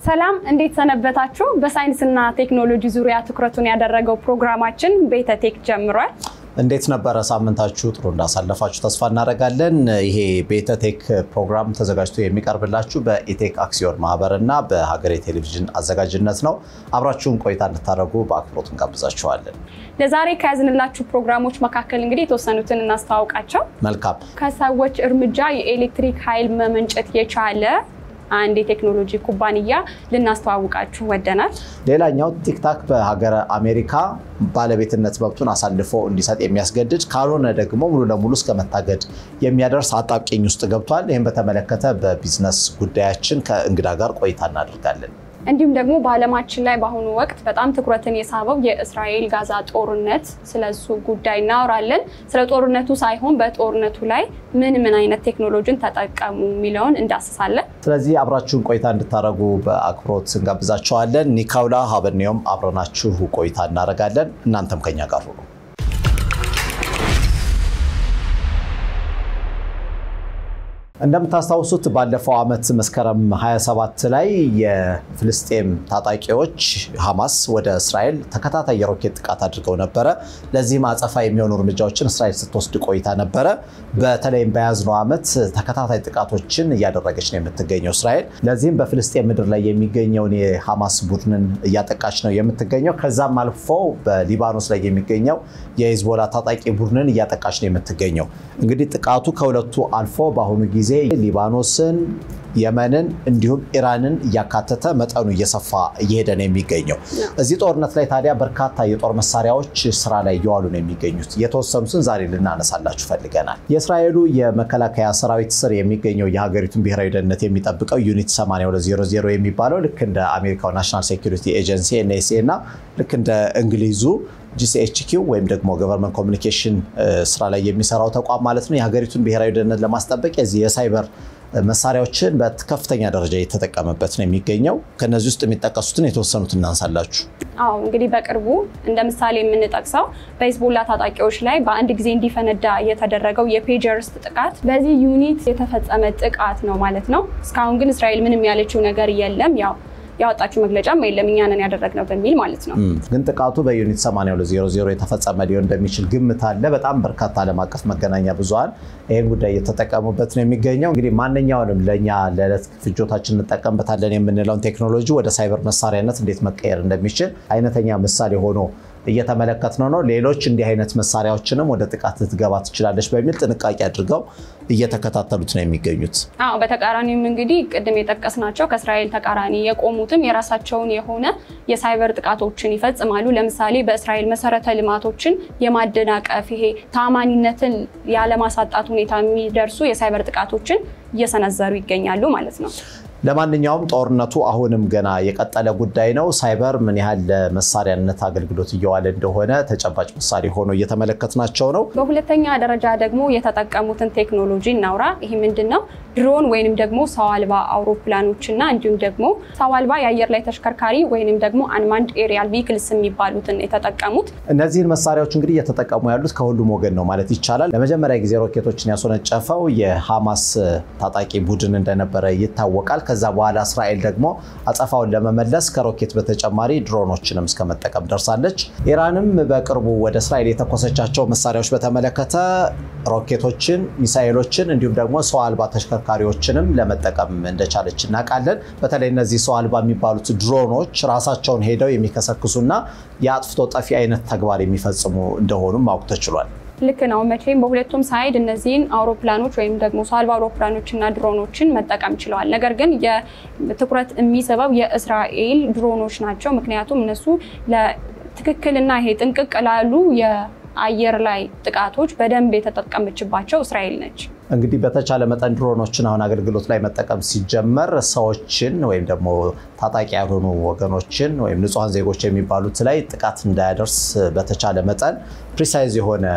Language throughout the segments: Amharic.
ሰላም እንዴት ሰነበታችሁ? በሳይንስና ቴክኖሎጂ ዙሪያ ትኩረቱን ያደረገው ፕሮግራማችን ቤተ ቴክ ጀምሯል። እንዴት ነበረ ሳምንታችሁ? ጥሩ እንዳሳለፋችሁ ተስፋ እናደርጋለን። ይሄ ቤተ ቴክ ፕሮግራም ተዘጋጅቶ የሚቀርብላችሁ በኢቴክ አክሲዮን ማህበር እና በሀገሬ ቴሌቪዥን አዘጋጅነት ነው። አብራችሁን ቆይታ እንድታደርጉ በአክብሮት እንጋብዛችኋለን። ለዛሬ ከያዝንላችሁ ፕሮግራሞች መካከል እንግዲህ የተወሰኑትን እናስተዋውቃቸው። መልካም። ከሰዎች እርምጃ የኤሌክትሪክ ኃይል መመንጨት የቻለ አንድ የቴክኖሎጂ ኩባንያ ልናስተዋውቃችሁ ወደናል። ሌላኛው ቲክታክ በሀገረ አሜሪካ ባለቤትነት መብቱን አሳልፎ እንዲሰጥ የሚያስገድድ ካልሆነ ደግሞ ሙሉ ለሙሉ እስከ መታገድ የሚያደርስ አጣብቂኝ ውስጥ ገብቷል። ይህም በተመለከተ በቢዝነስ ጉዳያችን ከእንግዳ ጋር ቆይታ እናደርጋለን። እንዲሁም ደግሞ በዓለማችን ላይ በአሁኑ ወቅት በጣም ትኩረትን የሳበው የእስራኤል ጋዛ ጦርነት፣ ስለሱ ጉዳይ እናወራለን። ስለ ጦርነቱ ሳይሆን በጦርነቱ ላይ ምን ምን አይነት ቴክኖሎጂን ተጠቀሙ የሚለውን እንዳስሳለን። ስለዚህ አብራችሁን ቆይታ እንድታደርጉ በአክብሮት እንጋብዛቸዋለን። ኒካውላ ሀበኔውም አብረናችሁ ቆይታ እናደርጋለን። እናንተም ከኛ ጋር ሁኑ። እንደምታስታውሱት ባለፈው ዓመት መስከረም 27 ላይ የፍልስጤም ታጣቂዎች ሐማስ ወደ እስራኤል ተከታታይ የሮኬት ጥቃት አድርገው ነበረ። ለዚህም አጸፋ የሚሆኑ እርምጃዎችን እስራኤል ስትወስድ ቆይታ ነበረ። በተለይም በያዝነው ዓመት ተከታታይ ጥቃቶችን እያደረገች ነው የምትገኘው እስራኤል። ለዚህም በፍልስጤም ምድር ላይ የሚገኘውን የሐማስ ቡድንን እያጠቃች ነው የምትገኘው። ከዛም አልፎ በሊባኖስ ላይ የሚገኘው የሂዝቦላ ታጣቂ ቡድንን እያጠቃች ነው የምትገኘው። እንግዲህ ጥቃቱ ከሁለቱ አልፎ በአሁኑ ጊዜ ጊዜ ሊባኖስን፣ የመንን እንዲሁም ኢራንን እያካተተ መጠኑ እየሰፋ እየሄደ ነው የሚገኘው። እዚህ ጦርነት ላይ ታዲያ በርካታ የጦር መሳሪያዎች ስራ ላይ እየዋሉ ነው የሚገኙት። የተወሰኑትን ዛሬ ልናነሳላችሁ ፈልገናል። የእስራኤሉ የመከላከያ ሰራዊት ስር የሚገኘው የሀገሪቱን ብሔራዊ ደህንነት የሚጠብቀው ዩኒት 8200 የሚባለው ልክ እንደ አሜሪካው ናሽናል ሴኩሪቲ ኤጀንሲ ኤንኤስኤ እና ልክ እንደ እንግሊዙ ጂሲኤችኪው ወይም ደግሞ ገቨርንመንት ኮሚኒኬሽን ስራ ላይ የሚሰራው ተቋም ማለት ነው። የሀገሪቱን ብሔራዊ ደህንነት ለማስጠበቅ የዚህ የሳይበር መሳሪያዎችን በከፍተኛ ደረጃ እየተጠቀመበት ነው የሚገኘው። ከነዚህ ውስጥ የሚጠቀሱትን የተወሰኑት እናንሳላችሁ። አዎ እንግዲህ በቅርቡ እንደ ምሳሌ የምንጠቅሰው በሂዝቦላ ታጣቂዎች ላይ በአንድ ጊዜ እንዲፈነዳ የተደረገው የፔጀርስ ጥቃት በዚህ ዩኒት የተፈጸመ ጥቃት ነው ማለት ነው። እስካሁን ግን እስራኤል ምንም ያለችው ነገር የለም ያው ያወጣችው መግለጫም የለም እኛ ነን ያደረግነው በሚል ማለት ነው። ግን ጥቃቱ በዩኒት 8200 የተፈጸመ ሊሆን እንደሚችል ግምት አለ። በጣም በርካታ ዓለም አቀፍ መገናኛ ብዙኃን ይህን ጉዳይ እየተጠቀሙበት ነው የሚገኘው። እንግዲህ ማንኛውንም ለእኛ ለዕለት ፍጆታችን እንጠቀምበታለን የምንለውን ቴክኖሎጂ ወደ ሳይበር መሳሪያነት እንዴት መቀየር እንደሚችል አይነተኛ ምሳሌ ሆኖ እየተመለከትነው ነው። ሌሎች እንዲህ አይነት መሳሪያዎችንም ወደ ጥቃት ልትገባ ትችላለች በሚል ጥንቃቄ አድርገው እየተከታተሉት ነው የሚገኙት። አዎ በተቃራኒም እንግዲህ ቅድም የጠቀስናቸው ከእስራኤል ተቃራኒ የቆሙትም የራሳቸውን የሆነ የሳይበር ጥቃቶችን ይፈጽማሉ። ለምሳሌ በእስራኤል መሰረተ ልማቶችን የማደናቀፍ ይሄ ታማኒነትን ያለማሳጣት ሁኔታ የሚደርሱ የሳይበር ጥቃቶችን እየሰነዘሩ ይገኛሉ ማለት ነው። ለማንኛውም ጦርነቱ አሁንም ገና የቀጠለ ጉዳይ ነው። ሳይበር ምን ያህል ለመሳሪያነት አገልግሎት እየዋለ እንደሆነ ተጨባጭ ምሳሌ ሆኖ እየተመለከትናቸው ነው። በሁለተኛ ደረጃ ደግሞ የተጠቀሙትን ቴክኖሎጂ እናውራ። ይህ ምንድን ነው? ድሮን ወይንም ደግሞ ሰው አልባ አውሮፕላኖችና እንዲሁም ደግሞ ሰው አልባ የአየር ላይ ተሽከርካሪ ወይንም ደግሞ አንማንድ ኤሪያል ቪክልስ የሚባሉትን የተጠቀሙት። እነዚህን መሳሪያዎች እንግዲህ እየተጠቀሙ ያሉት ከሁሉም ወገን ነው ማለት ይቻላል። ለመጀመሪያ ጊዜ ሮኬቶችን ያስወነጨፈው የሐማስ ታጣቂ ቡድን እንደነበረ ይታወቃል። ከዛ በኋላ እስራኤል ደግሞ አጸፋውን ለመመለስ ከሮኬት በተጨማሪ ድሮኖችንም እስከ መጠቀም ደርሳለች። ኢራንም በቅርቡ ወደ እስራኤል የተኮሰቻቸው መሳሪያዎች በተመለከተ ሮኬቶችን፣ ሚሳኤሎችን እንዲሁም ደግሞ ሰው አልባ ተሽከርካሪዎችንም ለመጠቀም እንደቻለች እናውቃለን። በተለይ እነዚህ ሰው አልባ የሚባሉት ድሮኖች ራሳቸውን ሄደው የሚከሰክሱና የአጥፍቶ ጠፊ አይነት ተግባር የሚፈጽሙ እንደሆኑም ማወቅ ተችሏል። ልክ ነው። መቼም በሁለቱም ሳይድ እነዚህን አውሮፕላኖች ወይም ደግሞ ሰው አልባ አውሮፕላኖችና ድሮኖችን መጠቀም ችለዋል። ነገር ግን የትኩረት የሚስበው የእስራኤል ድሮኖች ናቸው። ምክንያቱም እነሱ ለትክክልና ይሄ ጥንቅቅ ላሉ የአየር ላይ ጥቃቶች በደንብ የተጠቀመችባቸው እስራኤል ነች። እንግዲህ በተቻለ መጠን ድሮኖችን አሁን አገልግሎት ላይ መጠቀም ሲጀመር ሰዎችን ወይም ደግሞ ታጣቂ ያልሆኑ ወገኖችን ወይም ንጹሐን ዜጎች የሚባሉት ላይ ጥቃት እንዳያደርስ በተቻለ መጠን ፕሪሳይዝ የሆነ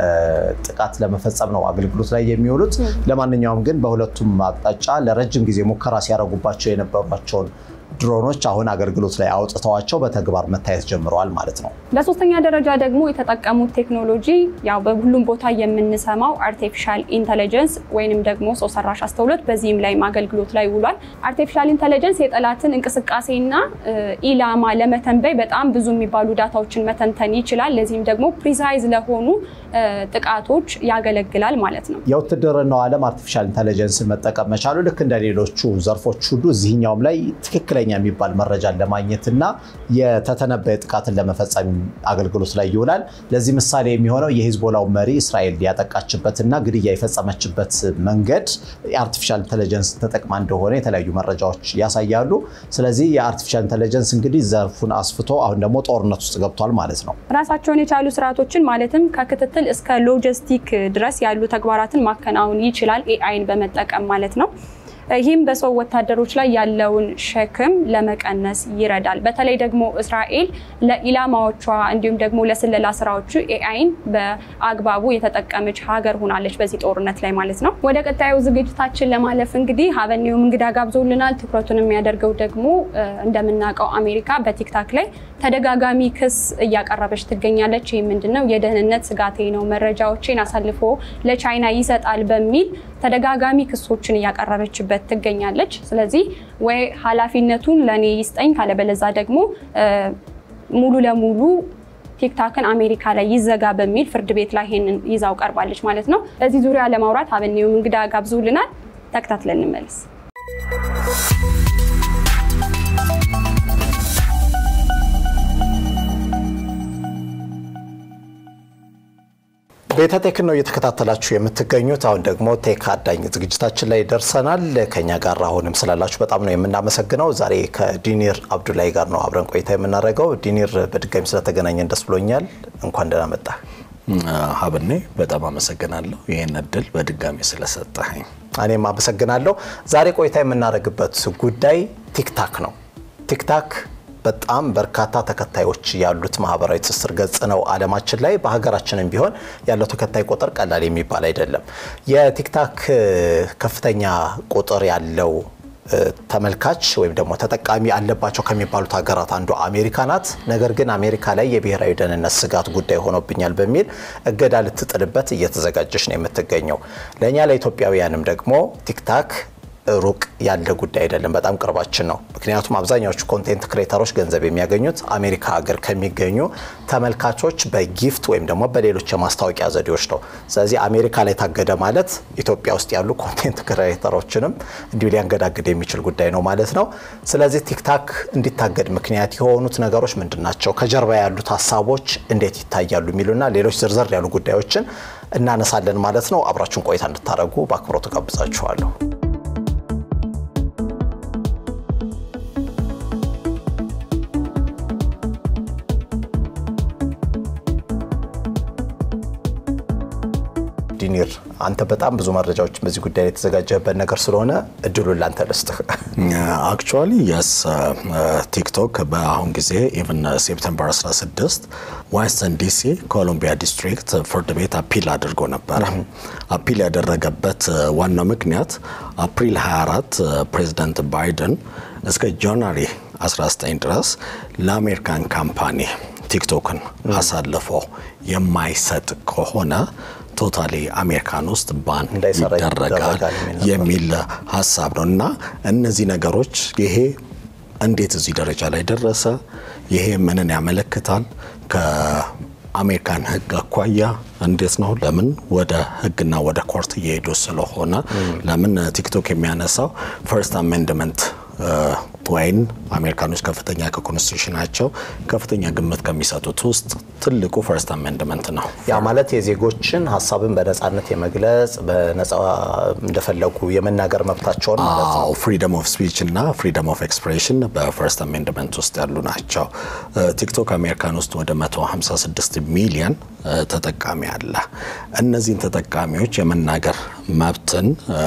ጥቃት ለመፈጸም ነው አገልግሎት ላይ የሚውሉት። ለማንኛውም ግን በሁለቱም አቅጣጫ ለረጅም ጊዜ ሙከራ ሲያደርጉባቸው የነበሯቸውን ድሮኖች አሁን አገልግሎት ላይ አውጥተዋቸው በተግባር መታየት ጀምረዋል ማለት ነው። በሶስተኛ ደረጃ ደግሞ የተጠቀሙት ቴክኖሎጂ ያው በሁሉም ቦታ የምንሰማው አርቲፊሻል ኢንተለጀንስ ወይንም ደግሞ ሰው ሰራሽ አስተውሎት በዚህም ላይ አገልግሎት ላይ ውሏል። አርቲፊሻል ኢንተለጀንስ የጠላትን እንቅስቃሴና ኢላማ ለመተንበይ በጣም ብዙ የሚባሉ ዳታዎችን መተንተን ይችላል። ለዚህም ደግሞ ፕሪሳይዝ ለሆኑ ጥቃቶች ያገለግላል ማለት ነው። የውትድርናው ዓለም አርቲፊሻል ኢንተለጀንስን መጠቀም መቻሉ ልክ እንደ ሌሎቹ ዘርፎች ሁሉ እዚህኛውም ላይ ትክክለኛ የሚባል መረጃን ለማግኘት እና የተተነበየ ጥቃትን ለመፈጸም አገልግሎት ላይ ይውላል። ለዚህ ምሳሌ የሚሆነው የሂዝቦላው መሪ እስራኤል ያጠቃችበትና ግድያ የፈጸመችበት መንገድ የአርቲፊሻል ኢንተለጀንስ ተጠቅማ እንደሆነ የተለያዩ መረጃዎች ያሳያሉ። ስለዚህ የአርቲፊሻል ኢንተለጀንስ እንግዲህ ዘርፉን አስፍቶ አሁን ደግሞ ጦርነት ውስጥ ገብቷል ማለት ነው። ራሳቸውን የቻሉ ስርዓቶችን ማለትም ከክትትል እስከ ሎጂስቲክ ድረስ ያሉ ተግባራትን ማከናወን ይችላል ኤአይን በመጠቀም ማለት ነው። ይህም በሰው ወታደሮች ላይ ያለውን ሸክም ለመቀነስ ይረዳል። በተለይ ደግሞ እስራኤል ለኢላማዎቿ እንዲሁም ደግሞ ለስለላ ስራዎቹ ኤአይን በአግባቡ የተጠቀመች ሀገር ሆናለች በዚህ ጦርነት ላይ ማለት ነው። ወደ ቀጣዩ ዝግጅታችን ለማለፍ እንግዲህ ሀበኔውም እንግዳ ጋብዞልናል። ትኩረቱን የሚያደርገው ደግሞ እንደምናውቀው አሜሪካ በቲክታክ ላይ ተደጋጋሚ ክስ እያቀረበች ትገኛለች። ይህ ምንድነው? የደህንነት ስጋቴ ነው፣ መረጃዎችን አሳልፎ ለቻይና ይሰጣል በሚል ተደጋጋሚ ክሶችን እያቀረበችበት ትገኛለች። ስለዚህ ወይ ኃላፊነቱን ለእኔ ይስጠኝ ካለበለዛ ደግሞ ሙሉ ለሙሉ ቲክታክን አሜሪካ ላይ ይዘጋ በሚል ፍርድ ቤት ላይ ይሄንን ይዛው ቀርባለች ማለት ነው። በዚህ ዙሪያ ለማውራት ሀበኔውም እንግዳ ጋብዞልናል። ተከታትለን እንመለስ። ቤተ ቴክ ነው እየተከታተላችሁ የምትገኙት። አሁን ደግሞ ቴክ አዳኝ ዝግጅታችን ላይ ደርሰናል። ከኛ ጋር አሁንም ስላላችሁ በጣም ነው የምናመሰግነው። ዛሬ ከዲኒር አብዱላይ ጋር ነው አብረን ቆይታ የምናደርገው። ዲኒር በድጋሚ ስለተገናኘን ደስ ብሎኛል። እንኳን ደህና መጣ። ሀብኔ በጣም አመሰግናለሁ ይህን እድል በድጋሚ ስለሰጠኸኝ። እኔም አመሰግናለሁ። ዛሬ ቆይታ የምናደርግበት ጉዳይ ቲክታክ ነው። ቲክታክ በጣም በርካታ ተከታዮች ያሉት ማህበራዊ ትስስር ገጽ ነው ዓለማችን ላይ። በሀገራችንም ቢሆን ያለው ተከታይ ቁጥር ቀላል የሚባል አይደለም። የቲክታክ ከፍተኛ ቁጥር ያለው ተመልካች ወይም ደግሞ ተጠቃሚ አለባቸው ከሚባሉት ሀገራት አንዱ አሜሪካ ናት። ነገር ግን አሜሪካ ላይ የብሔራዊ ደህንነት ስጋት ጉዳይ ሆኖብኛል በሚል እገዳ ልትጥልበት እየተዘጋጀች ነው የምትገኘው። ለእኛ ለኢትዮጵያውያንም ደግሞ ቲክታክ ሩቅ ያለ ጉዳይ አይደለም፣ በጣም ቅርባችን ነው። ምክንያቱም አብዛኛዎቹ ኮንቴንት ክሬተሮች ገንዘብ የሚያገኙት አሜሪካ ሀገር ከሚገኙ ተመልካቾች በጊፍት ወይም ደግሞ በሌሎች የማስታወቂያ ዘዴዎች ነው። ስለዚህ አሜሪካ ላይ ታገደ ማለት ኢትዮጵያ ውስጥ ያሉ ኮንቴንት ክሬተሮችንም እንዲሁ ሊያንገዳግድ የሚችል ጉዳይ ነው ማለት ነው። ስለዚህ ቲክታክ እንዲታገድ ምክንያት የሆኑት ነገሮች ምንድን ናቸው? ከጀርባ ያሉት ሀሳቦች እንዴት ይታያሉ? የሚሉና ሌሎች ዝርዝር ያሉ ጉዳዮችን እናነሳለን ማለት ነው። አብራችሁን ቆይታ እንድታደርጉ በአክብሮት ጋብዛችኋለሁ። ዲኒር አንተ በጣም ብዙ መረጃዎች በዚህ ጉዳይ ላይ የተዘጋጀበት ነገር ስለሆነ እድሉን ላንተ ልስጥህ። አክቹዋሊ የስ ቲክቶክ በአሁን ጊዜ ኢቨን ሴፕተምበር 16 ዋሽንግተን ዲሲ ኮሎምቢያ ዲስትሪክት ፍርድ ቤት አፒል አድርጎ ነበረ። አፒል ያደረገበት ዋናው ምክንያት አፕሪል 24 ፕሬዚዳንት ባይደን እስከ ጃንዋሪ 19 ድረስ ለአሜሪካን ካምፓኒ ቲክቶክን አሳልፎ የማይሰጥ ከሆነ ቶታሊ አሜሪካን ውስጥ ባን ይደረጋል የሚል ሀሳብ ነው እና እነዚህ ነገሮች ይሄ እንዴት እዚህ ደረጃ ላይ ደረሰ? ይሄ ምንን ያመለክታል? ከአሜሪካን ሕግ አኳያ እንዴት ነው? ለምን ወደ ሕግና ወደ ኮርት እየሄዱ ስለሆነ ለምን ቲክቶክ የሚያነሳው ፈርስት አሜንድመንት ወይም አሜሪካኖች ከፍተኛ ከኮንስቲቱሽናቸው ከፍተኛ ግምት ከሚሰጡት ውስጥ ትልቁ ፈርስት አሜንድመንት ነው። ያ ማለት የዜጎችን ሀሳብን በነጻነት የመግለጽ በነጻ እንደፈለጉ የመናገር መብታቸውን ማለት ነው። ፍሪደም ኦፍ ስፒች እና ፍሪደም ኦፍ ኤክስፕሬሽን በፈርስት አሜንድመንት ውስጥ ያሉ ናቸው። ቲክቶክ አሜሪካን ውስጥ ወደ 156 ሚሊዮን ተጠቃሚ አለ። እነዚህን ተጠቃሚዎች የመናገር መብትን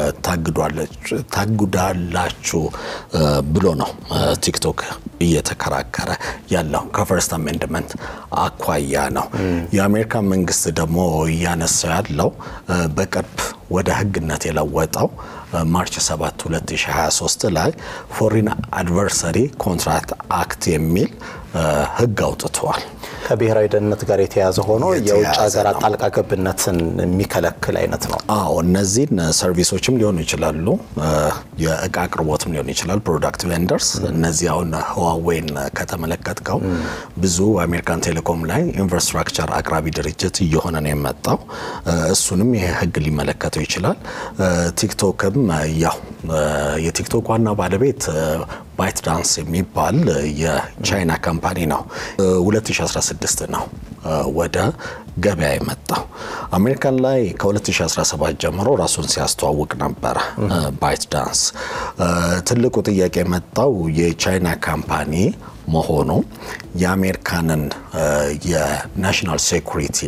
ታግዳላችሁ ብሎ ነው ቲክቶክ እየተከራከረ ያለው ከፈርስት አሜንድመንት አኳያ ነው። የአሜሪካ መንግስት ደግሞ እያነሳ ያለው በቅርብ ወደ ሕግነት የለወጠው ማርች 7 2023 ላይ ፎሪን አድቨርሰሪ ኮንትራክት አክት የሚል ሕግ አውጥተዋል። ከብሔራዊ ደህንነት ጋር የተያያዘ ሆኖ የውጭ የተያያዘ ሀገራት ነው። ጣልቃ ገብነትን የሚከለክል አይነት ነው። አዎ እነዚህን ሰርቪሶችም ሊሆኑ ይችላሉ፣ የእቃ አቅርቦትም ሊሆኑ ይችላል። ፕሮዳክት ቬንደርስ እነዚህ አሁን ህዋዌን ከተመለከትከው ብዙ አሜሪካን ቴሌኮም ላይ ኢንፍራስትራክቸር አቅራቢ ድርጅት እየሆነ ነው የመጣው። እሱንም ይሄ ህግ ሊመለከተው ይችላል። ቲክቶክም ያው የቲክቶክ ዋና ባለቤት ባይት ዳንስ የሚባል የቻይና ካምፓኒ ነው። 2016 ነው ወደ ገበያ የመጣው። አሜሪካን ላይ ከ2017 ጀምሮ ራሱን ሲያስተዋውቅ ነበረ ባይት ዳንስ። ትልቁ ጥያቄ የመጣው የቻይና ካምፓኒ መሆኑ የአሜሪካንን የናሽናል ሴኩሪቲ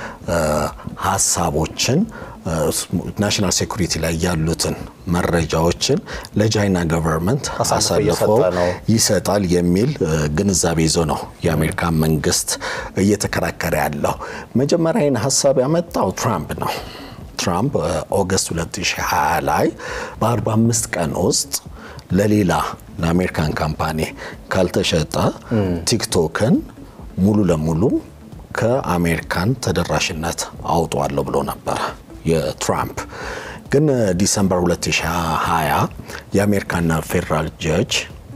ሀሳቦችን ናሽናል ሴኩሪቲ ላይ ያሉትን መረጃዎችን ለቻይና ገቨርንመንት አሳልፎ አሳልፎ እየሰጠ ነው። ይሰጣል የሚል ግንዛቤ ይዞ ነው የአሜሪካ መንግስት እየተከራከረ ያለው። መጀመሪያ ይህን ሀሳብ ያመጣው ትራምፕ ነው። ትራምፕ ኦገስት 2020 ላይ በ45 ቀን ውስጥ ለሌላ ለአሜሪካን ካምፓኒ ካልተሸጠ ቲክቶክን ሙሉ ለሙሉ ከአሜሪካን ተደራሽነት አውጧለሁ ብሎ ነበረ የትራምፕ ግን ዲሰምበር 2020 የአሜሪካን ፌዴራል ጀጅ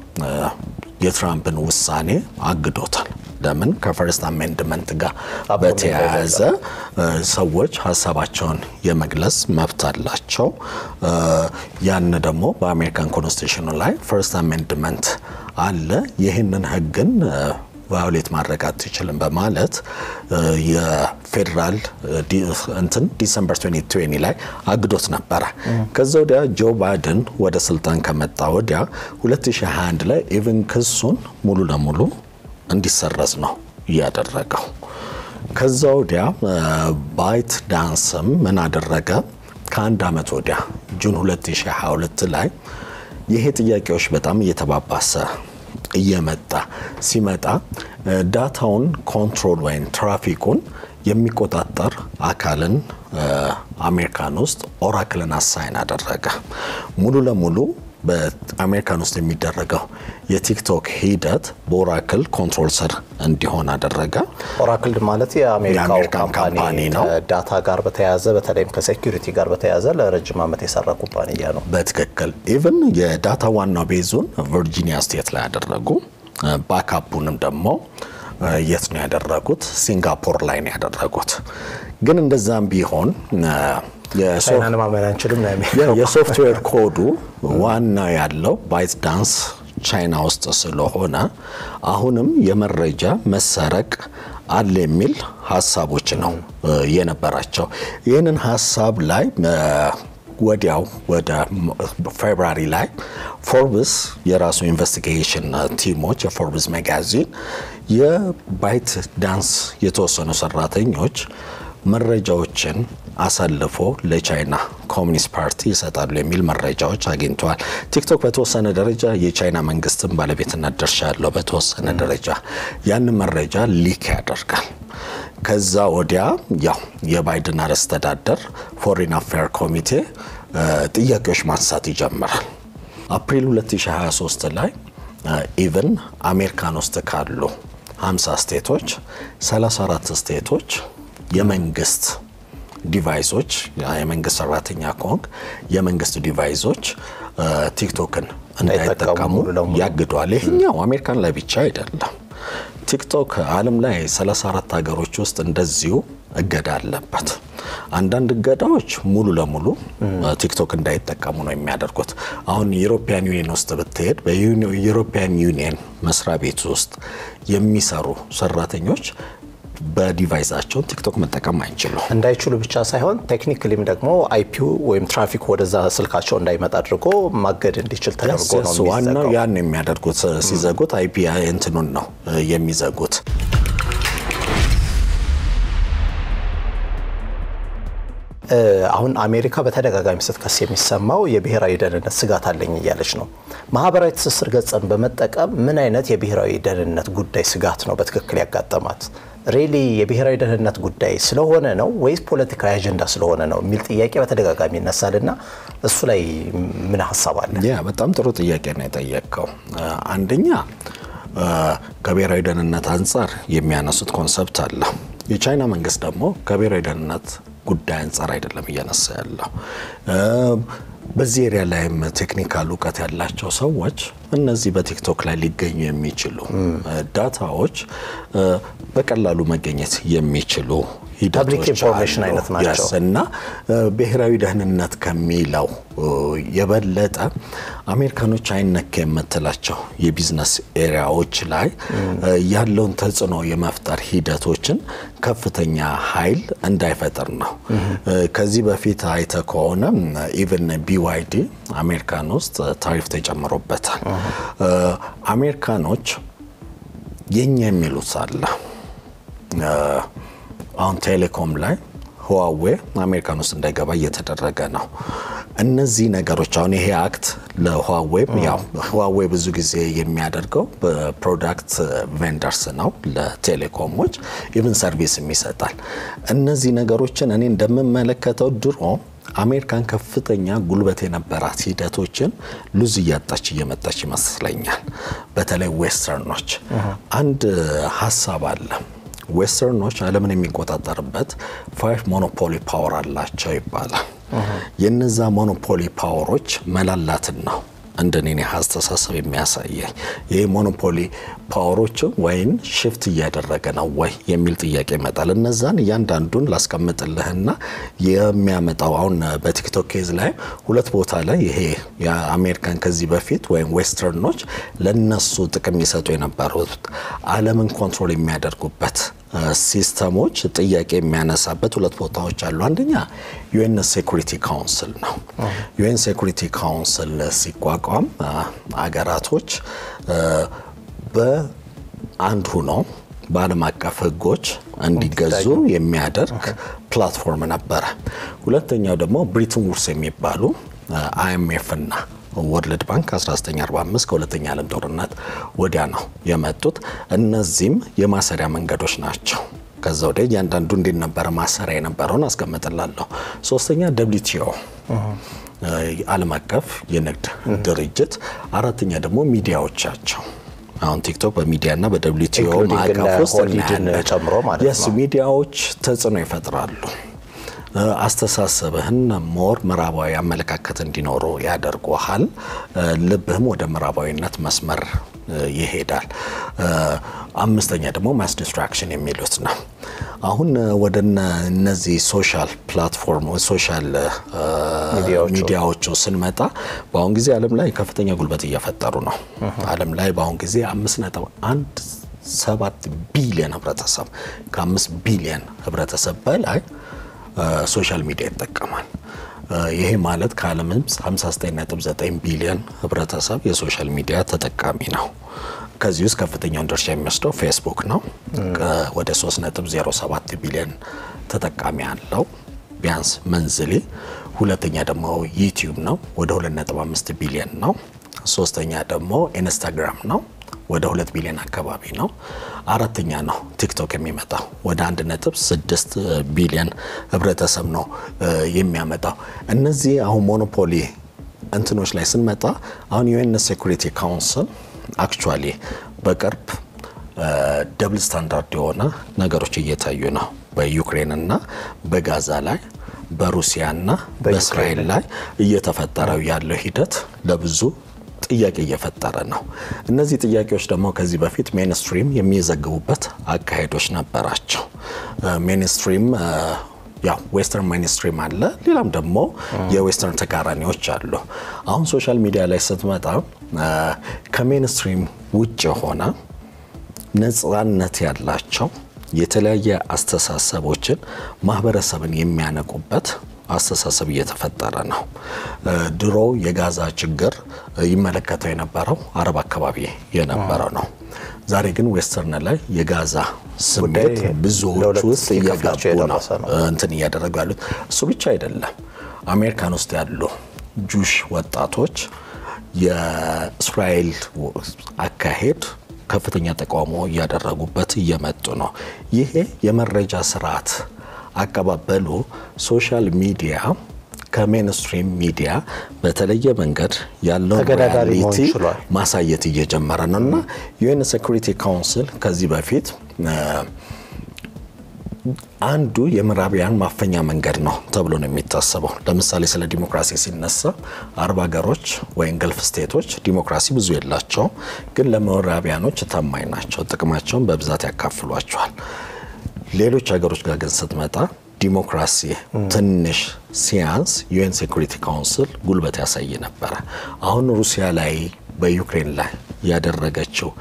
የትራምፕን ውሳኔ አግዶታል። ለምን? ከፈርስት አሜንድመንት ጋር አብሮ በተያያዘ ሰዎች ሀሳባቸውን የመግለጽ መብት አላቸው። ያን ደግሞ በአሜሪካን ኮንስቲቱሽኑ ላይ ፈርስት አሜንድመንት አለ። ይህንን ህግን ቫዮሌት ማድረግ አትችልም በማለት የፌዴራል እንትን ዲሰምበር 2020 ላይ አግዶት ነበረ። ከዛ ወዲያ ጆ ባይደን ወደ ስልጣን ከመጣ ወዲያ 2021 ላይ ኢቭን ክሱን ሙሉ ለሙሉ እንዲሰረዝ ነው እያደረገው። ከዛ ወዲያ ባይት ዳንስም ምን አደረገ? ከአንድ ዓመት ወዲያ ጁን 2022 ላይ ይሄ ጥያቄዎች በጣም እየተባባሰ እየመጣ ሲመጣ ዳታውን ኮንትሮል ወይም ትራፊኩን የሚቆጣጠር አካልን አሜሪካን ውስጥ ኦራክልን አሳይን አደረገ። ሙሉ ለሙሉ በአሜሪካን ውስጥ የሚደረገው የቲክቶክ ሂደት በኦራክል ኮንትሮል ስር እንዲሆን አደረገ። ኦራክል ማለት የአሜሪካው የአሜሪካን ካምፓኒ ካምፓኒ ነው። ከዳታ ጋር በተያያዘ በተለይም ከሴኪሪቲ ጋር በተያያዘ ለረጅም ዓመት የሰራ ኩባንያ ነው። በትክክል ኢቭን የዳታ ዋናው ቤዙን ቨርጂኒያ ስቴት ላይ ያደረጉ ባካፑንም ደግሞ የት ነው ያደረጉት? ሲንጋፖር ላይ ነው ያደረጉት። ግን እንደዛም ቢሆን የሶ- ቻይናን ማመን አንችልም ነው የ- የሚለው። የሶፍትዌር ኮዱ ዋና ያለው ባይት ዳንስ ቻይና ውስጥ ስለሆነ አሁንም የመረጃ መሰረቅ አለ የሚል ሀሳቦች ነው እ, የነበራቸው። ይህንን ሀሳብ ላይ እ, ወዲያው ወደ ፌብራሪ ላይ ፎርብስ የራሱ ኢንቨስቲጌሽን ቲሞች የፎርብስ ማጋዚን የባይት ዳንስ የተወሰኑ ሰራተኞች መረጃዎችን አሳልፎ ለቻይና ኮሚኒስት ፓርቲ ይሰጣሉ የሚል መረጃዎች አግኝተዋል። ቲክቶክ በተወሰነ ደረጃ የቻይና መንግስትን ባለቤትነት ድርሻ ያለው በተወሰነ ደረጃ ያንን መረጃ ሊክ ያደርጋል። ከዛ ወዲያ ያው የባይደን አስተዳደር ፎሪን አፌር ኮሚቴ እ, ጥያቄዎች ማንሳት ይጀምራል። አፕሪል 2023 ላይ ኢቨን አሜሪካን ውስጥ ካሉ 50 ስቴቶች 34 ስቴቶች የመንግስት ዲቫይሶች የመንግስት ሰራተኛ ከሆንክ የመንግስት ዲቫይሶች እ፣ ቲክቶክን እንዳይጠቀሙ እንዳይጠቀሙ ሙሉ ለሙሉ። ያግዷል። ይሄኛው አሜሪካን ላይ ብቻ አይደለም። ቲክቶክ ዓለም ላይ 34 ሀገሮች ውስጥ እንደዚሁ እገዳ አለበት። አንዳንድ እገዳዎች ሙሉ ለሙሉ ቲክቶክ እንዳይጠቀሙ ነው የሚያደርጉት። አሁን የዩሮፒያን ዩኒየን ውስጥ ብትሄድ በዩሮፒያን ዩኒየን መስሪያ ቤት ውስጥ የሚሰሩ ሰራተኞች በዲቫይሳቸውን ቲክቶክ መጠቀም አይችሉም። እንዳይችሉ ብቻ ሳይሆን ቴክኒክሊም ደግሞ አይፒው ወይም ትራፊክ ወደዛ ስልካቸው እንዳይመጣ አድርጎ ማገድ እንዲችል ተደርጎ ነው እሱ ዋናው የሚዘጋው። ያን የሚያደርጉት ሲዘጉት አይፒ እንትኑን ነው የሚዘጉት። አሁን አሜሪካ በተደጋጋሚ ስትከስ የሚሰማው የብሔራዊ ደህንነት ስጋት አለኝ እያለች ነው። ማህበራዊ ትስስር ገጽን በመጠቀም ምን አይነት የብሔራዊ ደህንነት ጉዳይ ስጋት ነው በትክክል ያጋጠማት? ሬሊ የብሔራዊ ደህንነት ጉዳይ ስለሆነ ነው ወይስ ፖለቲካዊ አጀንዳ ስለሆነ ነው የሚል ጥያቄ በተደጋጋሚ ይነሳል እና እሱ ላይ ምን ሀሳብ አለ? ያ በጣም ጥሩ ጥያቄ ነው የጠየቀው። አንደኛ ከብሔራዊ ደህንነት አንጻር የሚያነሱት ኮንሰፕት አለ። የቻይና መንግስት ደግሞ ከብሔራዊ ደህንነት ጉዳይ አንጻር አይደለም እያነሳ ያለው። በዚህ ኤሪያ ላይም ቴክኒካል እውቀት ያላቸው ሰዎች እነዚህ በቲክቶክ ላይ ሊገኙ የሚችሉ ዳታዎች በቀላሉ መገኘት የሚችሉ ፐብሊክ ኢንፎርሜሽን አይነት ናቸው እና ብሔራዊ ደህንነት ከሚለው የበለጠ አሜሪካኖች አይነካ የምትላቸው የቢዝነስ ኤሪያዎች ላይ ያለውን ተጽዕኖ የመፍጠር ሂደቶችን ከፍተኛ ኃይል እንዳይፈጥር ነው። ከዚህ በፊት አይተ ከሆነ ኢቨን ቢዋይዲ አሜሪካን ውስጥ ታሪፍ ተጨምሮበታል። አሜሪካኖች የኛ የሚሉት አለ አሁን ቴሌኮም ላይ ህዋዌ አሜሪካን ውስጥ እንዳይገባ እየተደረገ ነው። እነዚህ ነገሮች አሁን ይሄ አክት ለህዋዌ ያው ህዋዌ ብዙ ጊዜ የሚያደርገው በፕሮዳክት ቬንደርስ ነው ለቴሌኮሞች ኢቭን ሰርቪስም ይሰጣል። እነዚህ ነገሮችን እኔ እንደምመለከተው ድሮ አሜሪካን ከፍተኛ ጉልበት የነበራት ሂደቶችን ሉዝ እያጣች እየመጣች ይመስለኛል። በተለይ ዌስተርኖች አንድ ሀሳብ አለ ዌስተርኖች ዓለምን የሚቆጣጠርበት ፋይቭ ሞኖፖሊ ፓወር አላቸው ይባላል። የነዛ ሞኖፖሊ ፓወሮች መላላትን ነው እንደኔ አስተሳሰብ የሚያሳየኝ ይህ ሞኖፖሊ ፓወሮች ወይን ሽፍት እያደረገ ነው ወይ የሚል ጥያቄ ይመጣል። እነዛን እያንዳንዱን ላስቀምጥልህና የሚያመጣው አሁን በቲክቶክ ኬዝ ላይ ሁለት ቦታ ላይ ይሄ የአሜሪካን ከዚህ በፊት ወይም ዌስተርኖች ለነሱ ጥቅም ይሰጡ የነበሩት ዓለምን ኮንትሮል የሚያደርጉበት ሲስተሞች ጥያቄ የሚያነሳበት ሁለት ቦታዎች አሉ። አንደኛ ዩኤን ሴኩሪቲ ካውንስል ነው። ዩኤን ሴኩሪቲ ካውንስል ሲቋቋም አገራቶች በአንድ ሁነው በዓለም አቀፍ ሕጎች እንዲገዙ የሚያደርግ ፕላትፎርም ነበረ። ሁለተኛው ደግሞ ብሪትን ውድስ የሚባሉ አይኤምኤፍ እና ወርልድ ባንክ 1945 ከሁለተኛ ዓለም ጦርነት ወዲያ ነው የመጡት። እነዚህም የማሰሪያ መንገዶች ናቸው። ከዛ ወዲያ እያንዳንዱ እንዴት ነበረ ማሰሪያ የነበረውን አስቀምጥላለሁ። ሶስተኛ ደብሊውቲኦ ዓለም አቀፍ የንግድ ድርጅት፣ አራተኛ ደግሞ ሚዲያዎቻቸው አሁን ቲክቶክ በሚዲያ እና በደብሊውቲኦ ማዕቀፍ ውስጥ ጨምሮ ማለት ነው። ሚዲያዎች ተጽዕኖ ይፈጥራሉ። አስተሳሰብህን ሞር ምዕራባዊ አመለካከት እንዲኖሩ ያደርጉሃል። ልብህም ወደ ምዕራባዊነት መስመር ይሄዳል። አምስተኛ ደግሞ ማስ ዲስትራክሽን የሚሉት ነው። አሁን ወደ እነዚህ ሶሻል ፕላትፎርም ሶሻል ሚዲያዎቹ ስንመጣ በአሁን ጊዜ ዓለም ላይ ከፍተኛ ጉልበት እየፈጠሩ ነው። ዓለም ላይ በአሁን ጊዜ አምስት ነጥብ አንድ ሰባት ቢሊዮን ህብረተሰብ ከአምስት ቢሊዮን ህብረተሰብ በላይ ሶሻል ሚዲያ ይጠቀማል። ይሄ ማለት ከዓለም 59.9 ቢሊዮን ህብረተሰብ የሶሻል ሚዲያ ተጠቃሚ ነው። ከዚህ ውስጥ ከፍተኛውን ድርሻ የሚወስደው ፌስቡክ ነው። ወደ 3.07 ቢሊዮን ተጠቃሚ አለው ቢያንስ መንዝሊ። ሁለተኛ ደግሞ ዩቲዩብ ነው፣ ወደ 2.5 ቢሊዮን ነው። ሶስተኛ ደግሞ ኢንስታግራም ነው ወደ ሁለት ቢሊዮን አካባቢ ነው። አራተኛ ነው ቲክቶክ የሚመጣው ወደ አንድ ነጥብ ስድስት ቢሊዮን ህብረተሰብ ነው የሚያመጣው። እነዚህ አሁን ሞኖፖሊ እንትኖች ላይ ስንመጣ አሁን ዩኤን ሴኩሪቲ ካውንስል አክቹዋሊ በቅርብ ደብል ስታንዳርድ የሆነ ነገሮች እየታዩ ነው በዩክሬን እና በጋዛ ላይ በሩሲያና በእስራኤል ላይ እየተፈጠረው ያለው ሂደት ለብዙ ጥያቄ እየፈጠረ ነው። እነዚህ ጥያቄዎች ደግሞ ከዚህ በፊት ሜንስትሪም የሚዘግቡበት አካሄዶች ነበራቸው። ሜንስትሪም ያው ዌስተርን ሜንስትሪም አለ፣ ሌላም ደግሞ የዌስተርን ተቃራኒዎች አሉ። አሁን ሶሻል ሚዲያ ላይ ስትመጣ ከሜንስትሪም ውጭ የሆነ ነፃነት ያላቸው የተለያየ አስተሳሰቦችን ማህበረሰብን የሚያነቁበት አስተሳሰብ እየተፈጠረ ነው። ድሮ የጋዛ ችግር ይመለከተው የነበረው አረብ አካባቢ የነበረ ነው። ዛሬ ግን ዌስተርን ላይ የጋዛ ስሜት ብዙዎች ውስጥ እየገቡ ነው እንትን እያደረጉ ያሉት። እሱ ብቻ አይደለም። አሜሪካን ውስጥ ያሉ ጁሽ ወጣቶች የእስራኤል አካሄድ ከፍተኛ ተቃውሞ እያደረጉበት እየመጡ ነው። ይሄ የመረጃ ስርዓት አቀባበሉ ሶሻል ሚዲያ ከሜንስትሪም ሚዲያ በተለየ መንገድ ያለውን ተገዳዳሪ መሆን ሪያሊቲ ችሏል። ማሳየት እየጀመረ ነው እና ዩኤን ሴኩሪቲ ካውንስል ከዚህ በፊት አንዱ የምዕራቢያን ማፈኛ መንገድ ነው ተብሎ ነው የሚታሰበው። ለምሳሌ ስለ ዲሞክራሲ ሲነሳ አረብ ሀገሮች ወይም ገልፍ ስቴቶች ዲሞክራሲ ብዙ የላቸውም፣ ግን ለምዕራቢያኖች ታማኝ ናቸው። ጥቅማቸውን በብዛት ያካፍሏቸዋል። ሌሎች ሀገሮች ጋር ግን ስትመጣ ዲሞክራሲ ትንሽ ሲያንስ ዩኤን ሴኩሪቲ ካውንስል ጉልበት ያሳይ ነበረ። አሁን ሩሲያ ላይ በዩክሬን ላይ ያደረገችው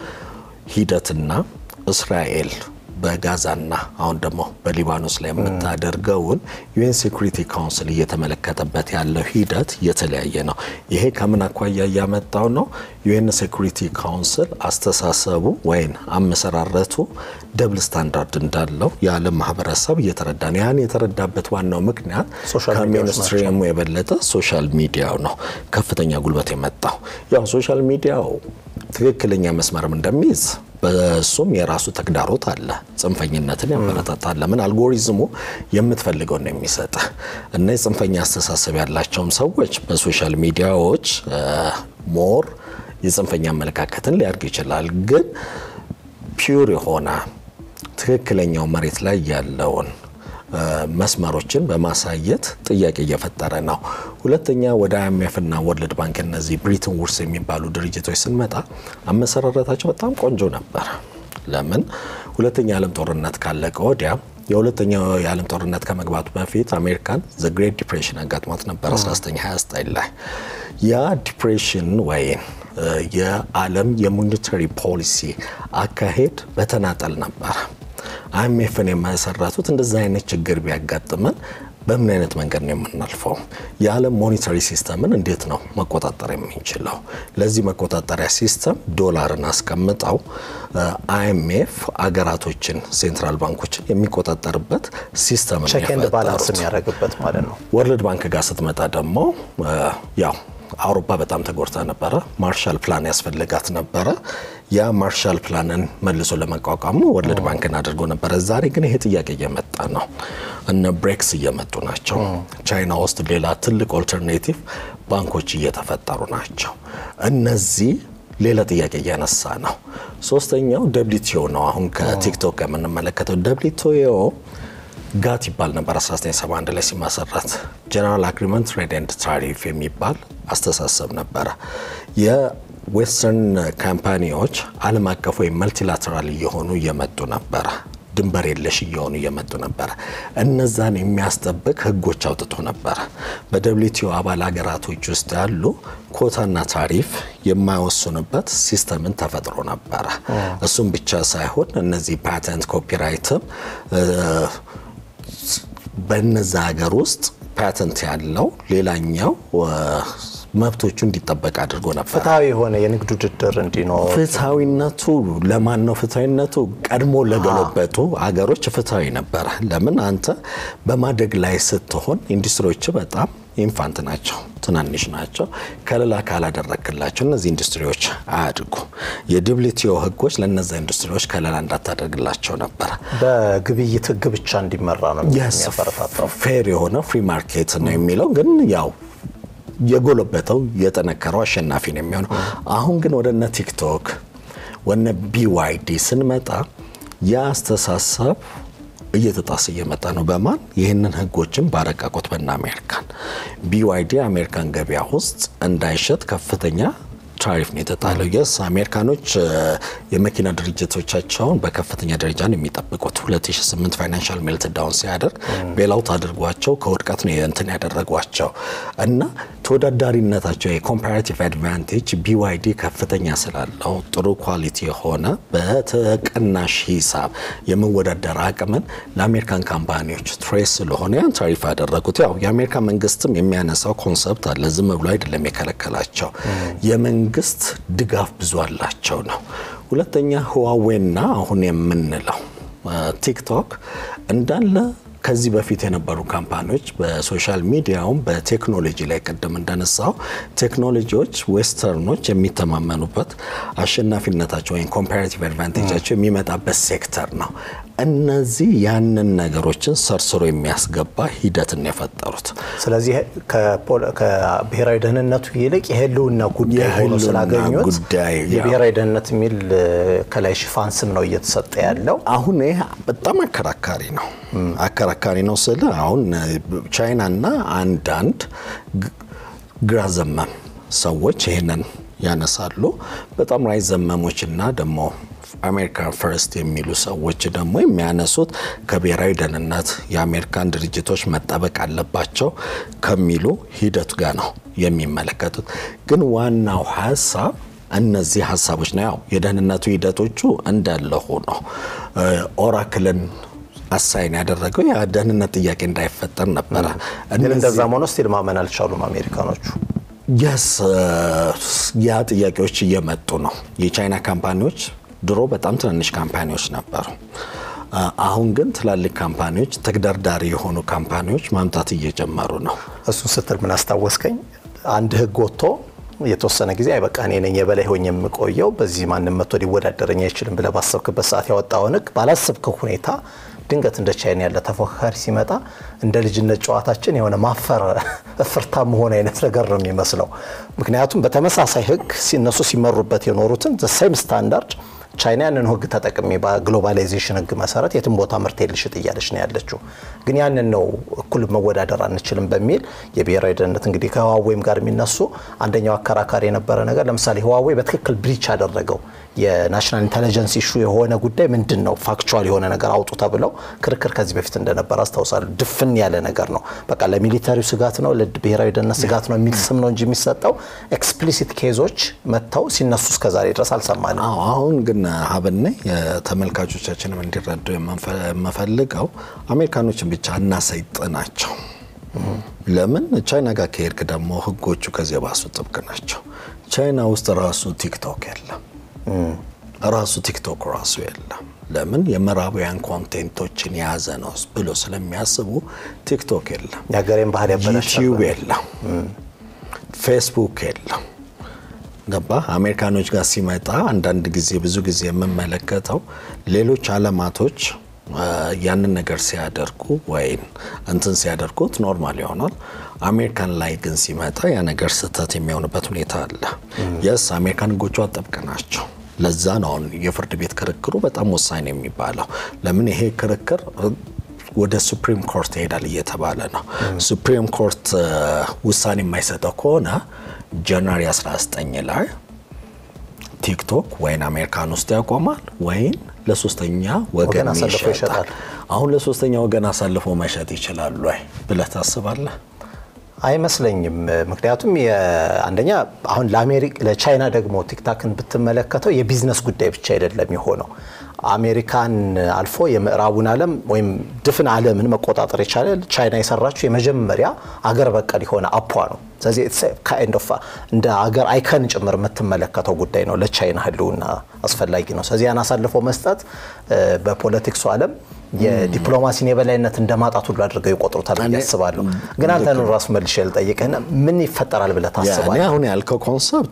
ሂደትና እስራኤል በጋዛና አሁን ደግሞ በሊባኖስ ላይ የምታደርገውን ዩኤን ሴኩሪቲ ካውንስል እየተመለከተበት ያለው ሂደት የተለያየ ነው። ይሄ ከምን አኳያ እያመጣው ነው? ዩኤን ሴኩሪቲ ካውንስል አስተሳሰቡ ወይም አመሰራረቱ ደብል ስታንዳርድ እንዳለው የዓለም ማህበረሰብ እየተረዳ ነው። ያን የተረዳበት ዋናው ምክንያት ሶሻል ሚዲያዎች ከሜንስትሪሙ የበለጠ ሶሻል ሚዲያው ነው ከፍተኛ ጉልበት የመጣው። ያው ሶሻል ሚዲያው ትክክለኛ መስመርም እንደሚይዝ በሱም የራሱ ተግዳሮት አለ። ጽንፈኝነትን ያበረታታል። ለምን አልጎሪዝሙ የምትፈልገውን ነው የሚሰጥ እና የጽንፈኛ አስተሳሰብ ያላቸውም ሰዎች በሶሻል ሚዲያዎች ሞር የጽንፈኛ አመለካከትን ሊያድግ ይችላል። ግን ፒውር የሆነ ትክክለኛው መሬት ላይ ያለውን መስመሮችን በማሳየት ጥያቄ እየፈጠረ ነው። ሁለተኛ ወደ አይኤምኤፍ እና ወርልድ ባንክ እነዚህ ብሪትን ውድስ የሚባሉ ድርጅቶች ስንመጣ አመሰራረታቸው በጣም ቆንጆ ነበር። ለምን ሁለተኛ የዓለም ጦርነት ካለቀ ወዲያ የሁለተኛው የዓለም ጦርነት ከመግባቱ በፊት አሜሪካን ዘ ግሬት ዲፕሬሽን አጋጥሟት ነበር 1929 ላይ ያ ዲፕሬሽን ወይም የዓለም የሞኔታሪ ፖሊሲ አካሄድ በተናጠል ነበር። አይኤምኤፍን የመሰረቱት እንደዛ አይነት ችግር ቢያጋጥመን በምን አይነት መንገድ ነው የምናልፈው? የዓለም ሞኔታሪ ሲስተምን እንዴት ነው መቆጣጠር የምንችለው? ለዚህ መቆጣጠሪያ ሲስተም ዶላርን አስቀምጠው አይኤምኤፍ አገራቶችን ሴንትራል ባንኮችን የሚቆጣጠርበት ሲስተም ነው ቼክ ኤንድ ባላንስ የፈጠሩት። የሚያደርግበት ማለት ነው። ወርልድ ባንክ ጋር ስትመጣ ደግሞ ያው አውሮፓ በጣም ተጎድታ ነበረ። ማርሻል ፕላን ያስፈልጋት ነበረ። ያ ማርሻል ፕላንን መልሶ ለመቋቋሙ ወርልድ ባንክን አድርጎ ነበረ። ዛሬ ግን ይሄ ጥያቄ እየመጣ ነው። እነ ብሬክስ እየመጡ ናቸው። ቻይና ውስጥ ሌላ ትልቅ ኦልተርኔቲቭ ባንኮች እየተፈጠሩ ናቸው። እነዚህ ሌላ ጥያቄ እያነሳ ነው። ሶስተኛው ደብሊቲኦ ነው። አሁን ከቲክቶክ የምንመለከተው ደብሊቲኦ ጋት ይባል ነበር 1971 ላይ ሲመሰረት ጀነራል አግሪመንት ትሬድ ኤንድ ታሪፍ የሚባል አስተሳሰብ ነበረ። የዌስተርን ካምፓኒዎች ዓለም አቀፍ ወይም መልቲላተራል እየሆኑ እየመጡ ነበረ። ድንበር የለሽ እየሆኑ እየመጡ ነበረ። እነዛን የሚያስጠብቅ ሕጎች አውጥቶ ነበረ። በደብሊቲኦ አባል ሀገራቶች ውስጥ ያሉ ኮታና ታሪፍ የማይወስኑበት ሲስተምን ተፈጥሮ ነበረ። እሱም ብቻ ሳይሆን እነዚህ ፓተንት ኮፒራይትም በነዛ ሀገር ውስጥ ፓተንት ያለው ሌላኛው መብቶቹ እንዲጠበቅ አድርጎ ነበር። ፍትሐዊ የሆነ የንግድ ውድድር እንዲኖር ፍትሐዊነቱ ለማን ነው? ፍትሐዊነቱ ቀድሞ ለገለበጡ አገሮች ፍትሐዊ ነበረ። ለምን አንተ በማደግ ላይ ስትሆን ኢንዱስትሪዎች በጣም ኢንፋንት ናቸው፣ ትናንሽ ናቸው። ከለላ ካላደረክላቸው እነዚህ ኢንዱስትሪዎች አያድጉ። የደብሊቲኦ ህጎች ለነዛ ኢንዱስትሪዎች ከለላ እንዳታደርግላቸው ነበረ። በግብይት ህግ ብቻ እንዲመራ ነው የሚያበረታታው። ፌር የሆነ ፍሪ ማርኬት ነው የሚለው ግን ያው የጎለበተው የጠነከረው አሸናፊ ነው የሚሆነው። አሁን ግን ወደ እነ ቲክቶክ ወነ ቢዋይዲ ስንመጣ ያ አስተሳሰብ እየተጣሰ እየመጣ ነው። በማን ይህንን ህጎችን ባረቀቁት በና አሜሪካን ቢዋይዲ አሜሪካን ገበያ ውስጥ እንዳይሸጥ ከፍተኛ ታሪፍ ነው የተጣለው። የስ አሜሪካኖች የመኪና ድርጅቶቻቸውን በከፍተኛ ደረጃ ነው የሚጠብቁት። 2008 ፋይናንሻል ሜልት ዳውን ሲያደርግ ቤላውት አድርጓቸው ከውድቀት ነው እንትን ያደረጓቸው እና ተወዳዳሪነታቸው የኮምፓራቲቭ አድቫንቴጅ ቢዋይዲ ከፍተኛ ስላለው ጥሩ ኳሊቲ የሆነ በተቀናሽ ሂሳብ የመወዳደር አቅምን ለአሜሪካን ካምፓኒዎች ትሬስ ስለሆነ ያን ታሪፍ ያደረጉት። ያው የአሜሪካ መንግስትም የሚያነሳው ኮንሰፕት አለ። ዝም ብሎ አይደለም የከለከላቸው የመንግስት ድጋፍ ብዙ አላቸው ነው። ሁለተኛ ህዋዌና አሁን የምንለው ቲክቶክ እንዳለ ከዚህ በፊት የነበሩ ካምፓኒዎች በሶሻል ሚዲያውም በቴክኖሎጂ ላይ ቅድም እንደነሳው ቴክኖሎጂዎች ዌስተርኖች የሚተማመኑበት አሸናፊነታቸው ወይም ኮምፓራቲቭ አድቫንቴጃቸው የሚመጣበት ሴክተር ነው። እነዚህ ያንን ነገሮችን ሰርስሮ የሚያስገባ ሂደትን የፈጠሩት ስለዚህ ከብሔራዊ ደህንነቱ ይልቅ የህልውና ጉዳይ ሆኖ ስላገኙት ጉዳይ የብሔራዊ ደህንነት የሚል ከላይ ሽፋን ስም ነው እየተሰጠ ያለው። አሁን ይህ በጣም አከራካሪ ነው። አከራካሪ ነው ስል አሁን ቻይናና አንዳንድ ግራ ዘመም ሰዎች ይህንን ያነሳሉ። በጣም ራይ ዘመሞችና ደግሞ አሜሪካ ፈርስት የሚሉ ሰዎች ደግሞ የሚያነሱት ከብሔራዊ ደህንነት የአሜሪካን ድርጅቶች መጠበቅ አለባቸው ከሚሉ ሂደት ጋር ነው የሚመለከቱት። ግን ዋናው ሀሳብ እነዚህ ሀሳቦች ነው። ያው የደህንነቱ ሂደቶቹ እንዳለ ሆኖ ኦራክልን አሳይን ያደረገው የደህንነት ጥያቄ እንዳይፈጠር ነበረ። ግን እንደዛም ሆኖ ስቲል ማመን አልቻሉም አሜሪካኖቹ። የስ ያ ጥያቄዎች እየመጡ ነው። የቻይና ካምፓኒዎች ድሮ በጣም ትንንሽ ካምፓኒዎች ነበሩ። አሁን ግን ትላልቅ ካምፓኒዎች ተግዳርዳሪ የሆኑ ካምፓኒዎች ማምጣት እየጀመሩ ነው። እሱን ስትል ምን አስታወስከኝ? አንድ ህግ ወጥቶ የተወሰነ ጊዜ አይበቃ እኔ ነኝ የበላይ ሆኜ የምቆየው በዚህ ማንም መጥቶ ሊወዳደረኝ አይችልም ብለህ ባሰብክበት ሰዓት ያወጣውን ህግ ባላሰብከው ሁኔታ ድንገት እንደ ቻይና ያለ ተፎካካሪ ሲመጣ እንደ ልጅነት ጨዋታችን የሆነ ማፈር እፍርታ መሆን አይነት ነገር ነው የሚመስለው። ምክንያቱም በተመሳሳይ ህግ እነሱ ሲመሩበት የኖሩትን ዘሴም ስታንዳርድ ቻይና ያንን ህግ ተጠቅሜ በግሎባላይዜሽን ህግ መሰረት የትም ቦታ ምርት ልሽጥ እያለች ነው ያለችው። ግን ያንን ነው እኩል መወዳደር አንችልም በሚል የብሔራዊ ደህንነት እንግዲህ ከህዋዌም ጋር የሚነሱ አንደኛው አከራካሪ የነበረ ነገር ለምሳሌ ህዋዌ በትክክል ብሪች ያደረገው የናሽናል ኢንቴሊጀንስ ኢሹ የሆነ ጉዳይ ምንድን ነው ፋክቹዋል የሆነ ነገር አውጡ ተብለው ክርክር ከዚህ በፊት እንደነበረ አስታውሳለሁ። ድፍን ያለ ነገር ነው። በቃ ለሚሊተሪው ስጋት ነው፣ ለብሔራዊ ደህንነት ስጋት ነው የሚል ስም ነው እንጂ የሚሰጠው ኤክስፕሊሲት ኬዞች መጥተው ሲነሱ እስከዛሬ ድረስ አልሰማንም። አሁን ግን ሀብኔ የተመልካቾቻችንም እንዲረዱ የምፈልገው አሜሪካኖችን ብቻ እናሰይጥናቸው። ለምን ቻይና ጋር ከሄድክ ደግሞ ህጎቹ ከዚህ የባሱ ጥብቅ ናቸው። ቻይና ውስጥ ራሱ ቲክቶክ የለም፣ ራሱ ቲክቶክ ራሱ የለም። ለምን የምዕራባውያን ኮንቴንቶችን የያዘ ነው ብሎ ስለሚያስቡ ቲክቶክ የለም፣ የሀገሬን ባህል ያበላሻል። ዩቲዩብ የለም፣ ፌስቡክ የለም። ገባ አሜሪካኖች ጋር ሲመጣ አንዳንድ ጊዜ ብዙ ጊዜ የምመለከተው ሌሎች አለማቶች ያንን ነገር ሲያደርጉ ወይም እንትን ሲያደርጉት ኖርማል ይሆናል። አሜሪካን ላይ ግን ሲመጣ ያ ነገር ስህተት የሚሆንበት ሁኔታ አለ። የስ አሜሪካን ህጎቿ ጥብቅ ናቸው። ለዛ ነው አሁን የፍርድ ቤት ክርክሩ በጣም ወሳኝ ነው የሚባለው። ለምን ይሄ ክርክር ወደ ሱፕሪም ኮርት ይሄዳል እየተባለ ነው። ሱፕሪም ኮርት ውሳኔ የማይሰጠው ከሆነ ጃንዋሪ 19 ላይ ቲክቶክ ወይን አሜሪካን ውስጥ ያቆማል ወይን ለሶስተኛ ወገን አሳልፎ ይሸጣል። አሁን ለሶስተኛ ወገን አሳልፎ መሸጥ ይችላሉ ወይ ብለህ ታስባለህ? አይመስለኝም። ምክንያቱም አንደኛ አሁን ለቻይና ደግሞ ቲክታክን ብትመለከተው የቢዝነስ ጉዳይ ብቻ አይደለም የሆነው አሜሪካን አልፎ የምዕራቡን ዓለም ወይም ድፍን ዓለምን መቆጣጠር የቻለ ቻይና የሰራችው የመጀመሪያ አገር በቀል የሆነ አፖ ነው። ስለዚህ ካይንድ ኦፍ እንደ አገር አይከን ጭምር የምትመለከተው ጉዳይ ነው። ለቻይና ህልውና አስፈላጊ ነው። ስለዚህ ያን አሳልፎ መስጠት በፖለቲክሱ ዓለም የዲፕሎማሲን የበላይነት እንደማጣት ሁሉ አድርገው ይቆጥሩታል ብዬ አስባለሁ። ግን አንተን ራሱ መልሼ ልጠይቅህና ምን ይፈጠራል ብለህ ታስባለህ? አሁን ያልከው ኮንሰፕት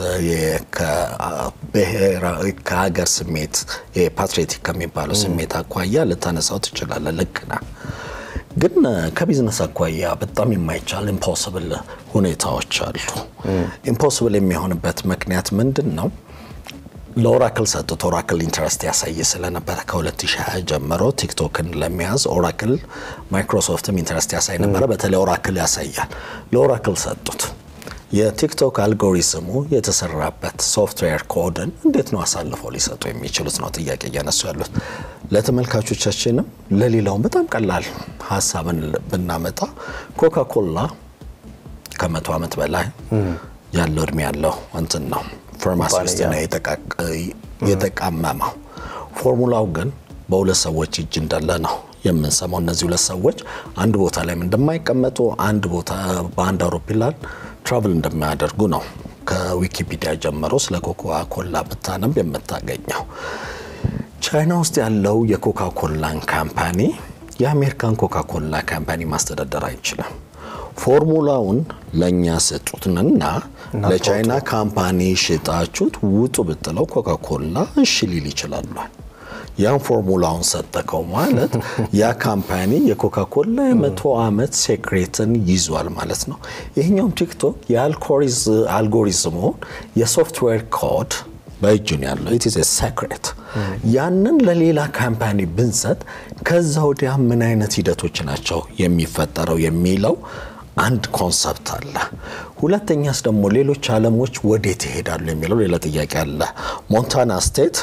ከሀገር ስሜት ፓትሪዮቲክ ከሚባለው ስሜት አኳያ ልታነሳው ትችላለህ። ልክ ነህ። ግን ከቢዝነስ አኳያ በጣም የማይቻል ኢምፖስብል ሁኔታዎች አሉ። ኢምፖስብል የሚሆንበት ምክንያት ምንድን ነው? ለኦራክል ሰጡት። ኦራክል ኢንትረስት ያሳይ ስለነበረ ከ2020 ጀምሮ ቲክቶክን ለመያዝ ኦራክል፣ ማይክሮሶፍትም ኢንትረስት ያሳይ ነበረ። በተለይ ኦራክል ያሳያል። ለኦራክል ሰጡት። የቲክቶክ አልጎሪዝሙ የተሰራበት ሶፍትዌር ኮድን እንዴት ነው አሳልፈው ሊሰጡ የሚችሉት ነው ጥያቄ እያነሱ ያሉት። ለተመልካቾቻችንም ለሌላውም በጣም ቀላል ሀሳብን ብናመጣ ኮካ ኮላ ከመቶ ዓመት በላይ ያለው እድሜ ያለው እንትን ነው ፋርማሲ ውስጥ ነው የተቃመመው። ፎርሙላው ግን በሁለት ሰዎች እጅ እንዳለ ነው የምንሰማው። እነዚህ ሁለት ሰዎች አንድ ቦታ ላይም እንደማይቀመጡ አንድ ቦታ በአንድ አውሮፕላን ትራቭል እንደማያደርጉ ነው ከዊኪፒዲያ ጀምሮ ስለ ኮካ ኮላ ብታነብ የምታገኘው። ቻይና ውስጥ ያለው የኮካ ኮላን ካምፓኒ የአሜሪካን ኮካኮላ ካምፓኒ ማስተዳደር አይችልም። ፎርሙላውን ለእኛ ስጡትንና ለቻይና ካምፓኒ ሽጣችሁት ውጡ ብጥለው ኮካኮላ እሺ ሊል ይችላሉ። ያን ፎርሙላውን ሰጠከው ማለት ያ ካምፓኒ የኮካኮላ የመቶ ዓመት ሴክሬትን ይዟል ማለት ነው። ይህኛውም ቲክቶክ የአልጎሪዝሙን የሶፍትዌር ኮድ በእጁን ያለው ኢት ኢዝ ሴክሬት ያንን ለሌላ ካምፓኒ ብንሰጥ ከዛ ወዲያ ምን አይነት ሂደቶች ናቸው የሚፈጠረው የሚለው አንድ ኮንሰፕት አለ። ሁለተኛስ ደግሞ ሌሎች ዓለሞች ወዴት ይሄዳሉ የሚለው ሌላ ጥያቄ አለ። ሞንታና ስቴት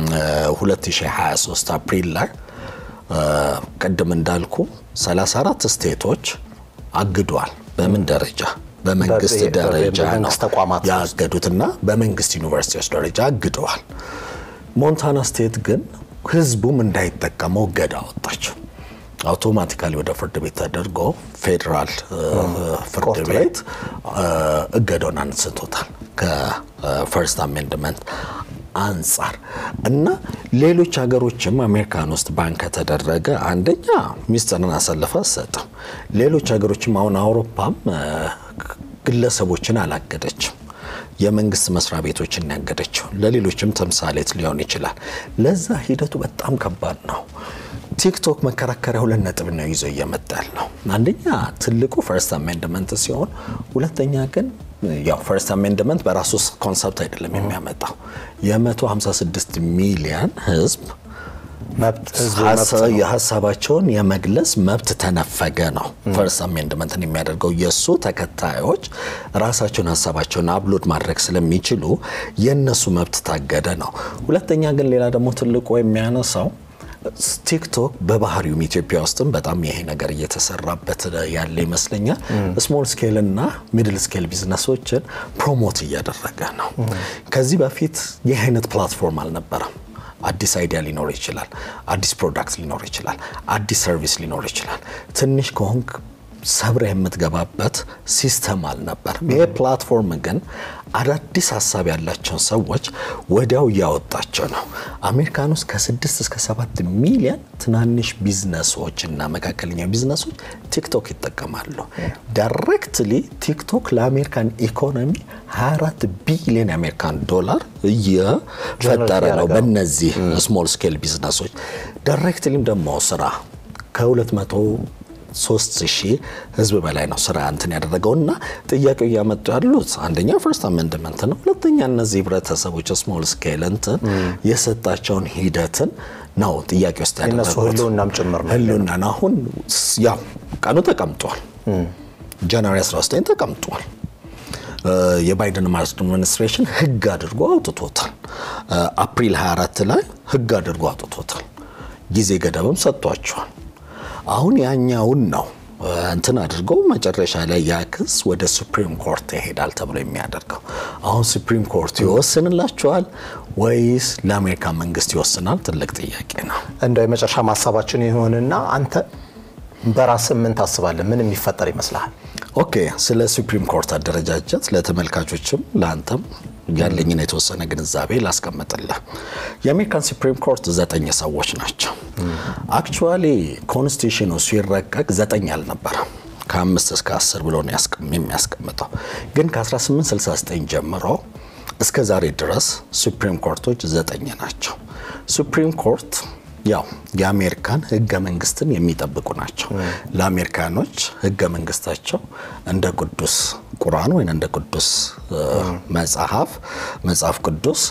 2023 አፕሪል ላይ ቅድም እንዳልኩ 34 ስቴቶች አግዷል። በምን ደረጃ? በመንግስት ደረጃ ነው ያገዱትና በመንግስት ዩኒቨርሲቲዎች ደረጃ አግደዋል። ሞንታና ስቴት ግን ህዝቡም እንዳይጠቀመው እገዳ አወጣቸው። አውቶማቲካሊ ወደ ፍርድ ቤት ተደርጎ ፌዴራል ፍርድ ቤት እገዳውን አንስቶታል ከፈርስት አሜንድመንት አንጻር እና ሌሎች ሀገሮችም አሜሪካን ውስጥ ባን ከተደረገ አንደኛ ሚስጥርን አሳልፈ አትሰጥም። ሌሎች ሀገሮችም አሁን አውሮፓም ግለሰቦችን አላገደችም። የመንግስት መስሪያ ቤቶችን ያገደችው ለሌሎችም ተምሳሌት ሊሆን ይችላል። ለዛ ሂደቱ በጣም ከባድ ነው። ቲክቶክ መከራከሪያ ሁለት ነጥብ ነው ይዞ እየመጣ ያለው። አንደኛ ትልቁ ፈርስት አሜንድመንት ሲሆን፣ ሁለተኛ ግን ያው ፈርስት አሜንድመንት በራሱ ኮንሰፕት አይደለም የሚያመጣው የ156 ሚሊዮን ህዝብ የሀሳባቸውን የመግለጽ መብት ተነፈገ ነው ፈርስት አሜንድመንትን የሚያደርገው። የእሱ ተከታዮች ራሳቸውን ሀሳባቸውን አፕሎድ ማድረግ ስለሚችሉ የእነሱ መብት ታገደ ነው። ሁለተኛ ግን ሌላ ደግሞ ትልቁ የሚያነሳው ቲክቶክ በባህሪውም ኢትዮጵያ ውስጥም በጣም ይሄ ነገር እየተሰራበት ያለ ይመስለኛል። ስሞል ስኬል እና ሚድል ስኬል ቢዝነሶችን ፕሮሞት እያደረገ ነው። ከዚህ በፊት ይህ አይነት ፕላትፎርም አልነበረም። አዲስ አይዲያ ሊኖር ይችላል። አዲስ ፕሮዳክት ሊኖር ይችላል። አዲስ ሰርቪስ ሊኖር ይችላል። ትንሽ ከሆንክ ሰብረ የምትገባበት ሲስተም አልነበርም። ይሄ ፕላትፎርም ግን አዳዲስ ሀሳብ ያላቸውን ሰዎች ወዲያው እያወጣቸው ነው። አሜሪካን ውስጥ ከስድስት እስከ ሰባት ሚሊዮን ትናንሽ ቢዝነሶች እና መካከለኛ ቢዝነሶች ቲክቶክ ይጠቀማሉ። ዳይሬክትሊ ቲክቶክ ለአሜሪካን ኢኮኖሚ 24 ቢሊዮን የአሜሪካን ዶላር እየፈጠረ ነው በእነዚህ ስሞል ስኬል ቢዝነሶች። ዳይሬክትሊም ደግሞ ስራ ከ200 ሶስት ሺህ ህዝብ በላይ ነው ስራ እንትን ያደረገው እና ጥያቄው እያመጡ ያሉት አንደኛ ፈርስት አሜንድመንት ነው። ሁለተኛ እነዚህ ህብረተሰቦች ስሞል ስኬል እንትን የሰጣቸውን ሂደትን ነው ጥያቄ ውስጥ ያደረጉት ህልውናም ጭምር ነው። ህልውና አሁን ያው ቀኑ ተቀምጧል። ጃንዋሪ 19 ተቀምጧል። የባይደን አድሚኒስትሬሽን ህግ አድርጎ አውጥቶታል። አፕሪል 24 ላይ ህግ አድርጎ አውጥቶታል። ጊዜ ገደብም ሰጥቷቸዋል። አሁን ያኛውን ነው እንትን አድርገው መጨረሻ ላይ ያ ክስ ወደ ሱፕሪም ኮርት ይሄዳል ተብሎ የሚያደርገው። አሁን ሱፕሪም ኮርት ይወስንላቸዋል ወይስ ለአሜሪካ መንግስት ይወስናል? ትልቅ ጥያቄ ነው። እንደው የመጨረሻ ማሳባችን ይሆንና አንተ በራስህ ምን ታስባለህ? ምን የሚፈጠር ይመስልሃል? ኦኬ፣ ስለ ሱፕሪም ኮርት አደረጃጀት ለተመልካቾችም ለአንተም ያለኝን የተወሰነ ግንዛቤ ላስቀምጥልህ። የአሜሪካን ሱፕሪም ኮርት ዘጠኝ ሰዎች ናቸው። አክቹዋሊ ኮንስቲቱሽኑ ሲረቀቅ ዘጠኝ አልነበረም ከአምስት እስከ አስር ብሎ ነው የሚያስቀምጠው። ግን ከ1869 ጀምሮ እስከ ዛሬ ድረስ ሱፕሪም ኮርቶች ዘጠኝ ናቸው። ሱፕሪም ኮርት ያው የአሜሪካን ህገ መንግስትን የሚጠብቁ ናቸው። ለአሜሪካኖች ህገ መንግስታቸው እንደ ቅዱስ ቁርአን ወይም እንደ ቅዱስ መጽሐፍ መጽሐፍ ቅዱስ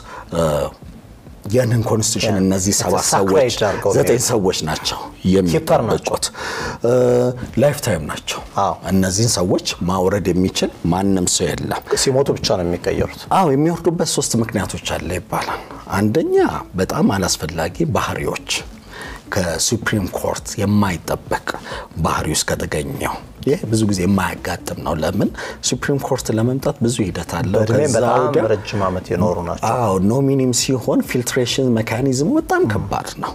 ያንን ኮንስቲቱሽን እነዚህ ሰባት ሰዎች ዘጠኝ ሰዎች ናቸው የሚጠብቁት። ላይፍ ታይም ናቸው። እነዚህን ሰዎች ማውረድ የሚችል ማንም ሰው የለም። ሲሞቱ ብቻ ነው የሚቀየሩት። አዎ የሚወርዱበት ሶስት ምክንያቶች አለ ይባላል። አንደኛ በጣም አላስፈላጊ ባህሪዎች ከሱፕሪም ኮርት የማይጠበቅ ባህሪ ውስጥ ከተገኘው ይህ ብዙ ጊዜ የማያጋጥም ነው። ለምን ሱፕሪም ኮርት ለመምጣት ብዙ ሂደት አለው። በጣም ረጅም ዓመት የኖሩ ናቸው። አዎ ኖሚኒም ሲሆን ፊልትሬሽን ሜካኒዝሙ በጣም ከባድ ነው።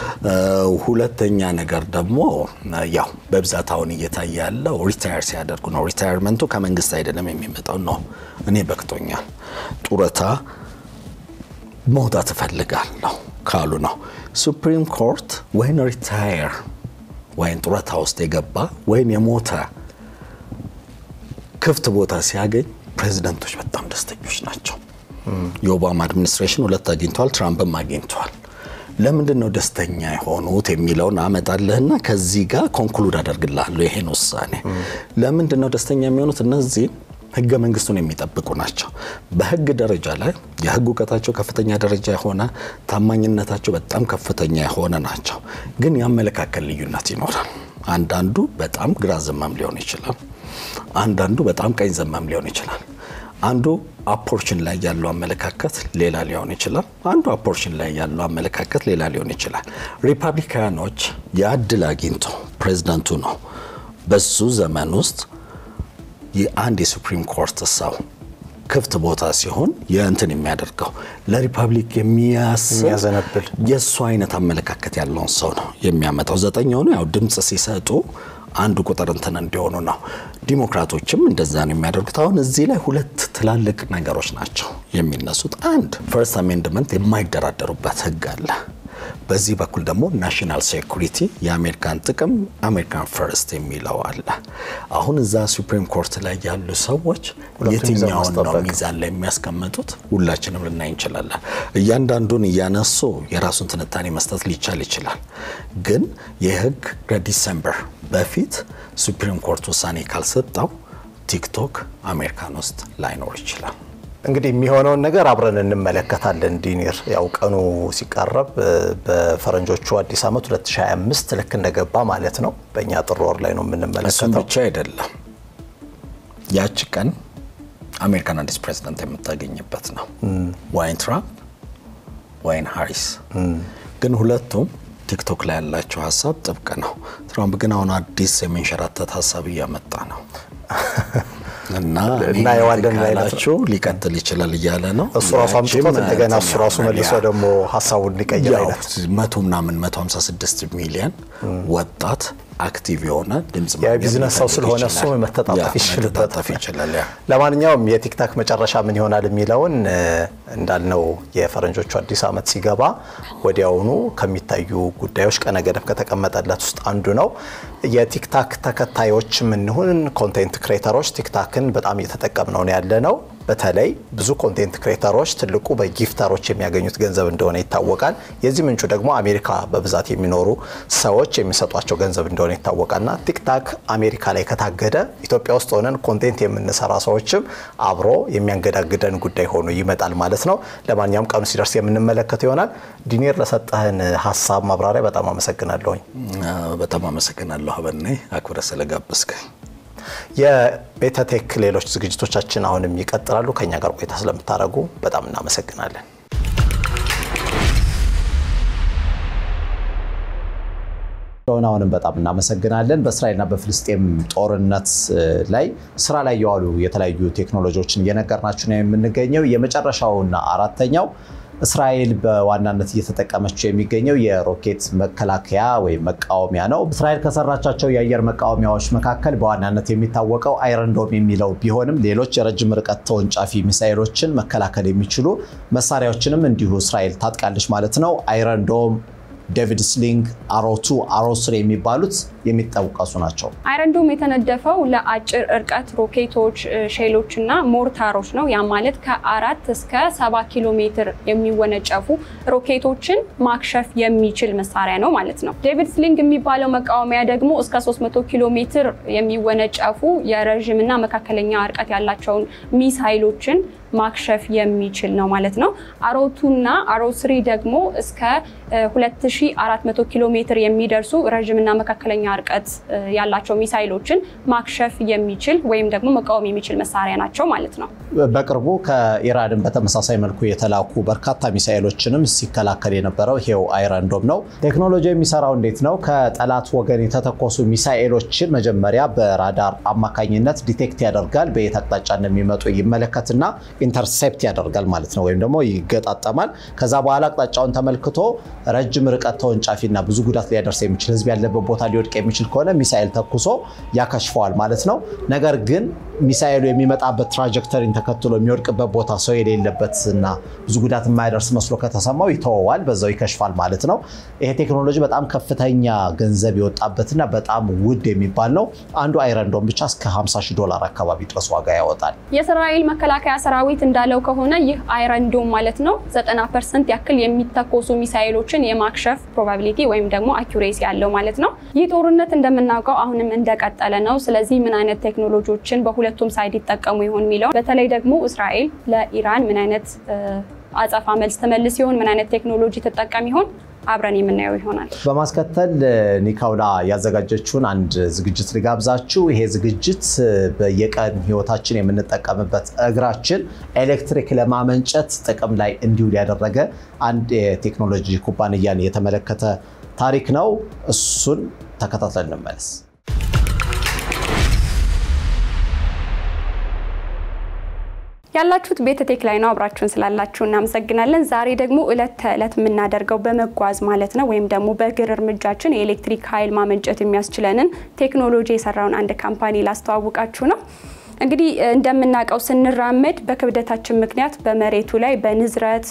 ሁለተኛ ነገር ደግሞ ያው በብዛት አሁን እየታየ ያለው ሪታየር ሲያደርጉ ነው። ሪታየርመንቱ ከመንግስት አይደለም የሚመጣው ነው። እኔ በቅቶኛል፣ ጡረታ መውጣት እፈልጋለሁ ካሉ ነው። ሱፕሪም ኮርት ወይን ሪታየር ወይም ጡረታ ውስጥ የገባ ወይም የሞተ ክፍት ቦታ ሲያገኝ ፕሬዚደንቶች በጣም ደስተኞች ናቸው። የኦባማ አድሚኒስትሬሽን ሁለት አግኝተዋል፣ ትራምፕም አግኝተዋል። ለምንድን ነው ደስተኛ የሆኑት የሚለውን አመጣልህና ከዚህ ጋር ኮንክሉድ አደርግልሃለሁ ይሄን ውሳኔ። ለምንድን ነው ደስተኛ የሚሆኑት? እነዚህ ህገ መንግስቱን የሚጠብቁ ናቸው። በህግ ደረጃ ላይ የህግ እውቀታቸው ከፍተኛ ደረጃ የሆነ ታማኝነታቸው በጣም ከፍተኛ የሆነ ናቸው። ግን የአመለካከት ልዩነት ይኖራል። አንዳንዱ በጣም ግራ ዘመም ሊሆን ይችላል። አንዳንዱ በጣም ቀኝ ዘመም ሊሆን ይችላል። አንዱ አፖርችን ላይ ያለው አመለካከት ሌላ ሊሆን ይችላል። አንዱ አፖርችን ላይ ያለው አመለካከት ሌላ ሊሆን ይችላል። ሪፐብሊካኖች የእድል አግኝቶ ፕሬዚዳንቱ ነው በሱ ዘመን ውስጥ የአንድ የሱፕሪም ኮርት ሰው ክፍት ቦታ ሲሆን የእንትን የሚያደርገው ለሪፐብሊክ የሚያስብ የሚያዘነብል የእሱ አይነት አመለካከት ያለውን ሰው ነው የሚያመጣው። ዘጠኝ ሆኑ ያው ድምፅ ሲሰጡ አንዱ ቁጥር እንትን እንዲሆኑ ነው። ዲሞክራቶችም እንደዛ ነው የሚያደርጉት። አሁን እዚህ ላይ ሁለት ትላልቅ ነገሮች ናቸው የሚነሱት። አንድ ፈርስት አሜንድመንት የማይደራደሩበት ህግ አለ። በዚህ በኩል ደግሞ ናሽናል ሴኩሪቲ የአሜሪካን ጥቅም አሜሪካን ፈርስት የሚለው አለ። አሁን እዛ ሱፕሪም ኮርት ላይ ያሉ ሰዎች ሁለቱን ሚዛን የትኛውን ነው ማስጠበቅ። ሚዛን ላይ የሚያስቀምጡት? ሁላችንም ልናይ እንችላለን። እያንዳንዱን እያነሱ የራሱን ትንታኔ መስጠት ሊቻል ይችላል። ግን የህግ ከዲሰምበር በፊት ሱፕሪም ኮርት ውሳኔ ካልሰጠው ቲክቶክ አሜሪካን ውስጥ ላይኖር ይችላል። እንግዲህ የሚሆነውን ነገር አብረን እንመለከታለን። ዲኒር ያው ቀኑ ሲቃረብ እ፣ በፈረንጆቹ አዲስ ዓመት 2025 ልክ እንደገባ ማለት ነው። በእኛ ጥር ወር ላይ ነው እሱም የምንመለከተው። ብቻ አይደለም። ያቺ ቀን አሜሪካን አዲስ ፕሬዚደንት የምታገኝበት ነው። ወይን ትራምፕ ወይን ሃሪስ። ግን ሁለቱም ቲክቶክ ላይ ያላቸው ሀሳብ ጥብቅ ነው። ትራምፕ ግን አሁን አዲስ የሚንሸራተት ሀሳብ እያመጣ ነው እና እናየዋለን አይነት ነው። ካላችሁ ሊቀጥል ይችላል እያለ ነው። እሱ ራሱ አምጥቶት ያቺም እንደገና እሱ ራሱ እንትን መልሶ ይሆናል። ደግሞ ሀሳቡን ሊቀይር ያው አይነት መቶ ምናምን 156 ሚሊዮን ወጣት አክቲቭ የሆነ ድምጽ የቢዝነስ ሰው ማግኘት ስለሆነ ይችላል። እሱ መተጣጠፍ ያ፣ ይችልበታል። መተጣጠፍ ይችላል። ያ ለማንኛውም የቲክታክ መጨረሻ ምን ይሆናል የሚለውን እ፣ እንዳልነው የፈረንጆቹ አዲስ ዓመት ሲገባ ወዲያውኑ ከሚታዩ ጉዳዮች ቀነ ገደብ ከተቀመጠለት ውስጥ አንዱ ነው። የቲክታክ ተከታዮች ምንሁን ኮንቴንት ክሬተሮች ቲክታክን በጣም እየተጠቀምነው ነው ያለ ነው። በተለይ ብዙ ኮንቴንት ክሬተሮች ትልቁ በጊፍተሮች የሚያገኙት ገንዘብ እንደሆነ ይታወቃል። የዚህ ምንጩ ደግሞ አሜሪካ በብዛት የሚኖሩ ሰዎች የሚሰጧቸው ገንዘብ እንደሆነ ይታወቃልና ቲክታክ አሜሪካ ላይ ከታገደ ኢትዮጵያ ውስጥ ሆነን ኮንቴንት የምንሰራ ሰዎችም አብሮ የሚያንገዳግደን ጉዳይ ሆኖ ይመጣል ማለት ነው። ለማንኛውም ቀኑ ሲደርስ የምንመለከተው ይሆናል። ዲኔር ለሰጠህን ሀሳብ ማብራሪያ በጣም አመሰግናለሁኝ። አ፣ በጣም አመሰግናለሁ አበኔ አክብረ ስለጋበዝከኝ። የቤተቴክ ሌሎች ዝግጅቶቻችን አሁንም ይቀጥላሉ። ከኛ ጋር ቆይታ ስለምታደርጉ በጣም እናመሰግናለን። ስለሆነ አሁንም በጣም እናመሰግናለን። በእስራኤልና በፍልስጤም ጦርነት እ, ላይ ስራ ላይ የዋሉ የተለያዩ ቴክኖሎጂዎችን እየነገርናችሁ ነው የምንገኘው። የመጨረሻውና አራተኛው እስራኤል በዋናነት እየተጠቀመችው የሚገኘው የሮኬት መከላከያ ወይም መቃወሚያ ነው። እስራኤል ከሰራቻቸው የአየር መቃወሚያዎች መካከል በዋናነት የሚታወቀው አይረንዶም የሚለው ቢሆንም ሌሎች የረጅም ርቀት ተወንጫፊ ሚሳኤሎችን መከላከል የሚችሉ መሳሪያዎችንም እንዲሁ እስራኤል ታጥቃለች ማለት ነው። አይረንዶም ዴቪድ ስሊንግ፣ አሮቱ፣ አሮስር የሚባሉት የሚጠቀሱ ናቸው። አይረንዶም የተነደፈው ለአጭር እርቀት ሮኬቶች፣ ሼሎች እና ሞርታሮች ነው። ያ ማለት ከአራት እስከ ሰባ ኪሎ ሜትር የሚወነጨፉ ሮኬቶችን ማክሸፍ የሚችል መሳሪያ ነው ማለት ነው። ዴቪድ ስሊንግ የሚባለው መቃወሚያ ደግሞ እስከ 300 ኪሎ ሜትር የሚወነጨፉ የረዥም እና መካከለኛ እርቀት ያላቸውን ሚሳይሎችን ማክሸፍ የሚችል ነው ማለት ነው። አሮቱና አሮስሪ ደግሞ እስከ 2400 ኪሎ ሜትር የሚደርሱ ረዥምና መካከለኛ ርቀት ያላቸው ሚሳይሎችን ማክሸፍ የሚችል ወይም ደግሞ መቃወም የሚችል መሳሪያ ናቸው ማለት ነው። በቅርቡ ከኢራንን በተመሳሳይ መልኩ የተላኩ በርካታ ሚሳኤሎችንም ሲከላከል የነበረው ይሄው አይረንዶም ነው። ቴክኖሎጂ የሚሰራው እንዴት ነው? ከጠላት ወገን የተተኮሱ ሚሳኤሎችን መጀመሪያ በራዳር አማካኝነት ዲቴክት ያደርጋል። በየት አቅጣጫ እንደሚመጡ ይመለከትና ኢንተርሴፕት ያደርጋል ማለት ነው፣ ወይም ደግሞ ይገጣጠማል። ከዛ በኋላ አቅጣጫውን ተመልክቶ ረጅም ርቀት ተወንጫፊና ብዙ ጉዳት ሊያደርስ የሚችል ህዝብ ያለበት ቦታ ሊወድቅ የሚችል ከሆነ ሚሳኤል ተኩሶ ያከሽፈዋል ማለት ነው። ነገር ግን ሚሳኤሉ የሚመጣበት ትራጀክተሪን ተከትሎ የሚወድቅበት ቦታ ሰው የሌለበት እና ብዙ ጉዳት የማያደርስ መስሎ ከተሰማው ይተወዋል፣ በዛው ይከሽፋል ማለት ነው። ይሄ ቴክኖሎጂ በጣም ከፍተኛ ገንዘብ የወጣበትና በጣም ውድ የሚባል ነው። አንዱ አይረንዶም ብቻ እስከ 50 ሺህ ዶላር አካባቢ ድረስ ዋጋ ያወጣል። የእስራኤል መከላከያ ሰራዊት እንዳለው ከሆነ ይህ አይረንዶም ማለት ነው 90 ፐርሰንት ያክል የሚተኮሱ ሚሳኤሎችን የማክሸፍ ፕሮባቢሊቲ ወይም ደግሞ አኪሬሲ ያለው ማለት ነው። ይህ ጦርነት እንደምናውቀው አሁንም እንደቀጠለ ነው። ስለዚህ ምን አይነት ቴክኖሎጂዎችን በሁለቱም ሳይድ ይጠቀሙ ይሆን የሚለው በተለይ ደግሞ እስራኤል ለኢራን ምን አይነት አጸፋ መልስ ትመልስ ይሆን፣ ምን አይነት ቴክኖሎጂ ትጠቀም ይሆን አብረን የምናየው ይሆናል። በማስከተል ኒካውላ ያዘጋጀችውን አንድ ዝግጅት ልጋብዛችሁ። ይሄ ዝግጅት በየቀን ህይወታችን የምንጠቀምበት እግራችን ኤሌክትሪክ ለማመንጨት ጥቅም ላይ እንዲውል ያደረገ አንድ የቴክኖሎጂ ኩባንያን የተመለከተ ታሪክ ነው። እሱን ተከታትለን እንመለስ። ያላችሁት ቤተ ቴክ ላይ ነው። አብራችሁን ስላላችሁ እናመሰግናለን። ዛሬ ደግሞ እለት ተዕለት የምናደርገው በመጓዝ ማለት ነው ወይም ደግሞ በእግር እርምጃችን የኤሌክትሪክ ኃይል ማመንጨት የሚያስችለንን ቴክኖሎጂ የሰራውን አንድ ካምፓኒ ላስተዋውቃችሁ ነው። እንግዲህ እንደምናውቀው ስንራመድ በክብደታችን ምክንያት በመሬቱ ላይ በንዝረት፣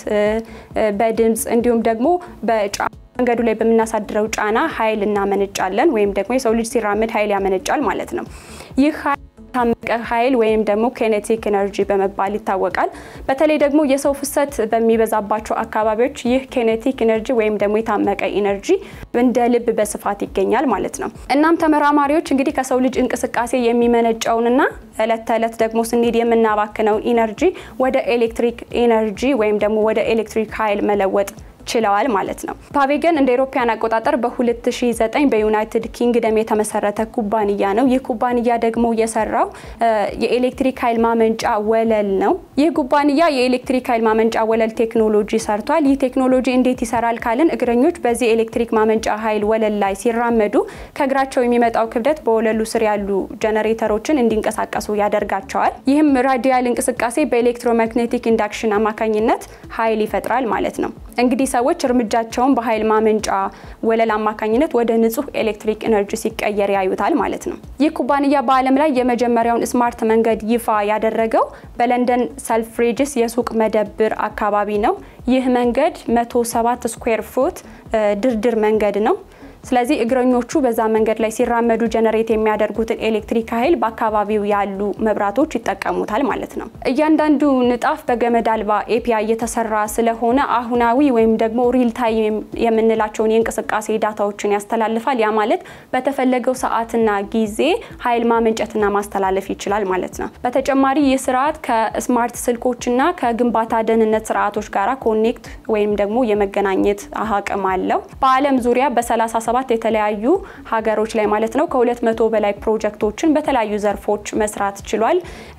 በድምፅ እንዲሁም ደግሞ በጫ መንገዱ ላይ በምናሳድረው ጫና ኃይል እናመነጫለን ወይም ደግሞ የሰው ልጅ ሲራመድ ኃይል ያመነጫል ማለት ነው። ይህ ታመቀ ኃይል ወይም ደግሞ ኬኔቲክ ኤነርጂ በመባል ይታወቃል። በተለይ ደግሞ የሰው ፍሰት በሚበዛባቸው አካባቢዎች ይህ ኬኔቲክ ኤነርጂ ወይም ደግሞ የታመቀ ኢነርጂ እንደ ልብ በስፋት ይገኛል ማለት ነው። እናም ተመራማሪዎች እንግዲህ ከሰው ልጅ እንቅስቃሴ የሚመነጨውንና እለት ተዕለት ደግሞ ስንሄድ የምናባክነውን ኢነርጂ ወደ ኤሌክትሪክ ኢነርጂ ወይም ደግሞ ወደ ኤሌክትሪክ ኃይል መለወጥ ችለዋል ማለት ነው። ፓቬገን እንደ ኤሮፓያን አቆጣጠር በ2009 በዩናይትድ ኪንግደም የተመሰረተ ኩባንያ ነው። ይህ ኩባንያ ደግሞ የሰራው የኤሌክትሪክ ኃይል ማመንጫ ወለል ነው። ይህ ኩባንያ የኤሌክትሪክ ኃይል ማመንጫ ወለል ቴክኖሎጂ ሰርቷል። ይህ ቴክኖሎጂ እንዴት ይሰራል ካልን እግረኞች በዚህ ኤሌክትሪክ ማመንጫ ኃይል ወለል ላይ ሲራመዱ ከእግራቸው የሚመጣው ክብደት በወለሉ ስር ያሉ ጀነሬተሮችን እንዲንቀሳቀሱ ያደርጋቸዋል። ይህም ራዲያል እንቅስቃሴ በኤሌክትሮማግኔቲክ ኢንዳክሽን አማካኝነት ኃይል ይፈጥራል ማለት ነው። እንግዲህ ሰዎች እርምጃቸውን በኃይል ማመንጫ ወለል አማካኝነት ወደ ንጹህ ኤሌክትሪክ ኤነርጂ ሲቀየር ያዩታል ማለት ነው። ይህ ኩባንያ በዓለም ላይ የመጀመሪያውን ስማርት መንገድ ይፋ ያደረገው በለንደን ሰልፍሬጅስ የሱቅ መደብር አካባቢ ነው። ይህ መንገድ 107 ስኩዌር ፉት ድርድር መንገድ ነው። ስለዚህ እግረኞቹ በዛ መንገድ ላይ ሲራመዱ ጀነሬት የሚያደርጉትን ኤሌክትሪክ ኃይል በአካባቢው ያሉ መብራቶች ይጠቀሙታል ማለት ነው። እያንዳንዱ ንጣፍ በገመድ አልባ ኤፒአይ የተሰራ ስለሆነ አሁናዊ ወይም ደግሞ ሪል ታይም የምንላቸውን የእንቅስቃሴ ዳታዎችን ያስተላልፋል። ያ ማለት በተፈለገው ሰዓትና ጊዜ ኃይል ማመንጨትና ማስተላለፍ ይችላል ማለት ነው። በተጨማሪ ይህ ስርዓት ከስማርት ስልኮችና ከግንባታ ደህንነት ስርዓቶች ጋራ ኮኔክት ወይም ደግሞ የመገናኘት አቅም አለው። በዓለም ዙሪያ በ37 የተለያዩ ሀገሮች ላይ ማለት ነው ከሁለት መቶ በላይ ፕሮጀክቶችን በተለያዩ ዘርፎች መስራት ችሏል።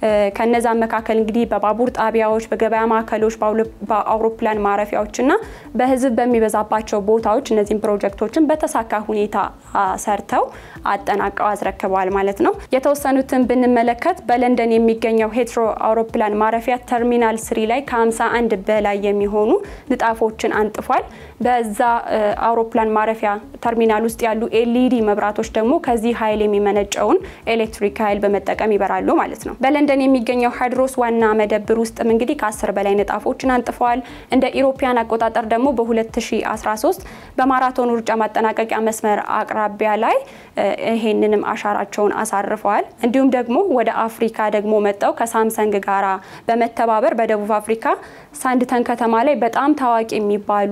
ከነዛም መካከል እንግዲህ በባቡር ጣቢያዎች፣ በገበያ ማዕከሎች፣ በአውሮፕላን ማረፊያዎች እና በህዝብ በሚበዛባቸው ቦታዎች እነዚህም ፕሮጀክቶችን በተሳካ ሁኔታ ሰርተው አጠናቀው አስረክበዋል ማለት ነው። የተወሰኑትን ብንመለከት በለንደን የሚገኘው ሄትሮ አውሮፕላን ማረፊያ ተርሚናል ስሪ ላይ ከ51 በላይ የሚሆኑ ንጣፎችን አንጥፏል። በዛ አውሮፕላን ማረፊያ ተርሚናል ውስጥ ያሉ ኤልኢዲ መብራቶች ደግሞ ከዚህ ኃይል የሚመነጨውን ኤሌክትሪክ ኃይል በመጠቀም ይበራሉ ማለት ነው። በለንደን የሚገኘው ሃይድሮስ ዋና መደብር ውስጥም እንግዲህ ከ10 በላይ ንጣፎችን አንጥፈዋል። እንደ ኢሮፓያን አቆጣጠር ደግሞ በ2013 በማራቶን ሩጫ ማጠናቀቂያ መስመር አቅራቢያ ላይ ይሄንንም አሻራቸውን አሳርፈዋል። እንዲሁም ደግሞ ወደ አፍሪካ ደግሞ መጠው ከሳምሰንግ ጋራ በመተባበር በደቡብ አፍሪካ ሳንድተን ከተማ ላይ በጣም ታዋቂ የሚባሉ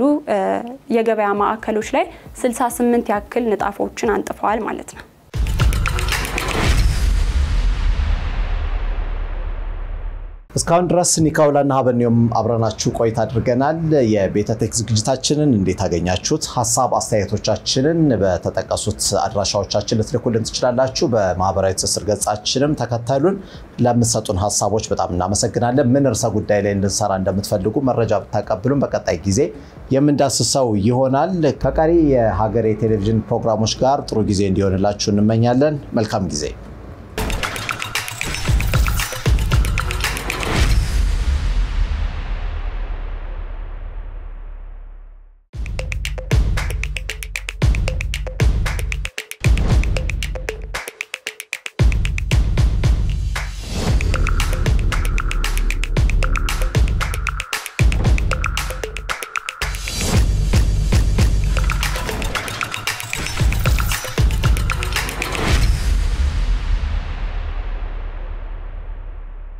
የገበያ ማዕከሎች ላይ 68 ያክል ንጣፎችን አንጥፈዋል ማለት ነው። እስካሁን ድረስ ኒካውላና ሀበኒዮም አብረናችሁ ቆይታ አድርገናል። የቤተቴክ ዝግጅታችንን እንዴት አገኛችሁት? ሀሳብ አስተያየቶቻችንን በተጠቀሱት አድራሻዎቻችን ልትልኩልን ትችላላችሁ። በማህበራዊ ትስስር ገጻችንም ተከተሉን። ለምትሰጡን ሀሳቦች በጣም እናመሰግናለን። ምን ርዕሰ ጉዳይ ላይ እንድንሰራ እንደምትፈልጉ መረጃ ብታቀብሉን በቀጣይ ጊዜ የምንዳስሰው ይሆናል። ከቀሪ የሀገሬ ቴሌቪዥን ፕሮግራሞች ጋር ጥሩ ጊዜ እንዲሆንላችሁ እንመኛለን። መልካም ጊዜ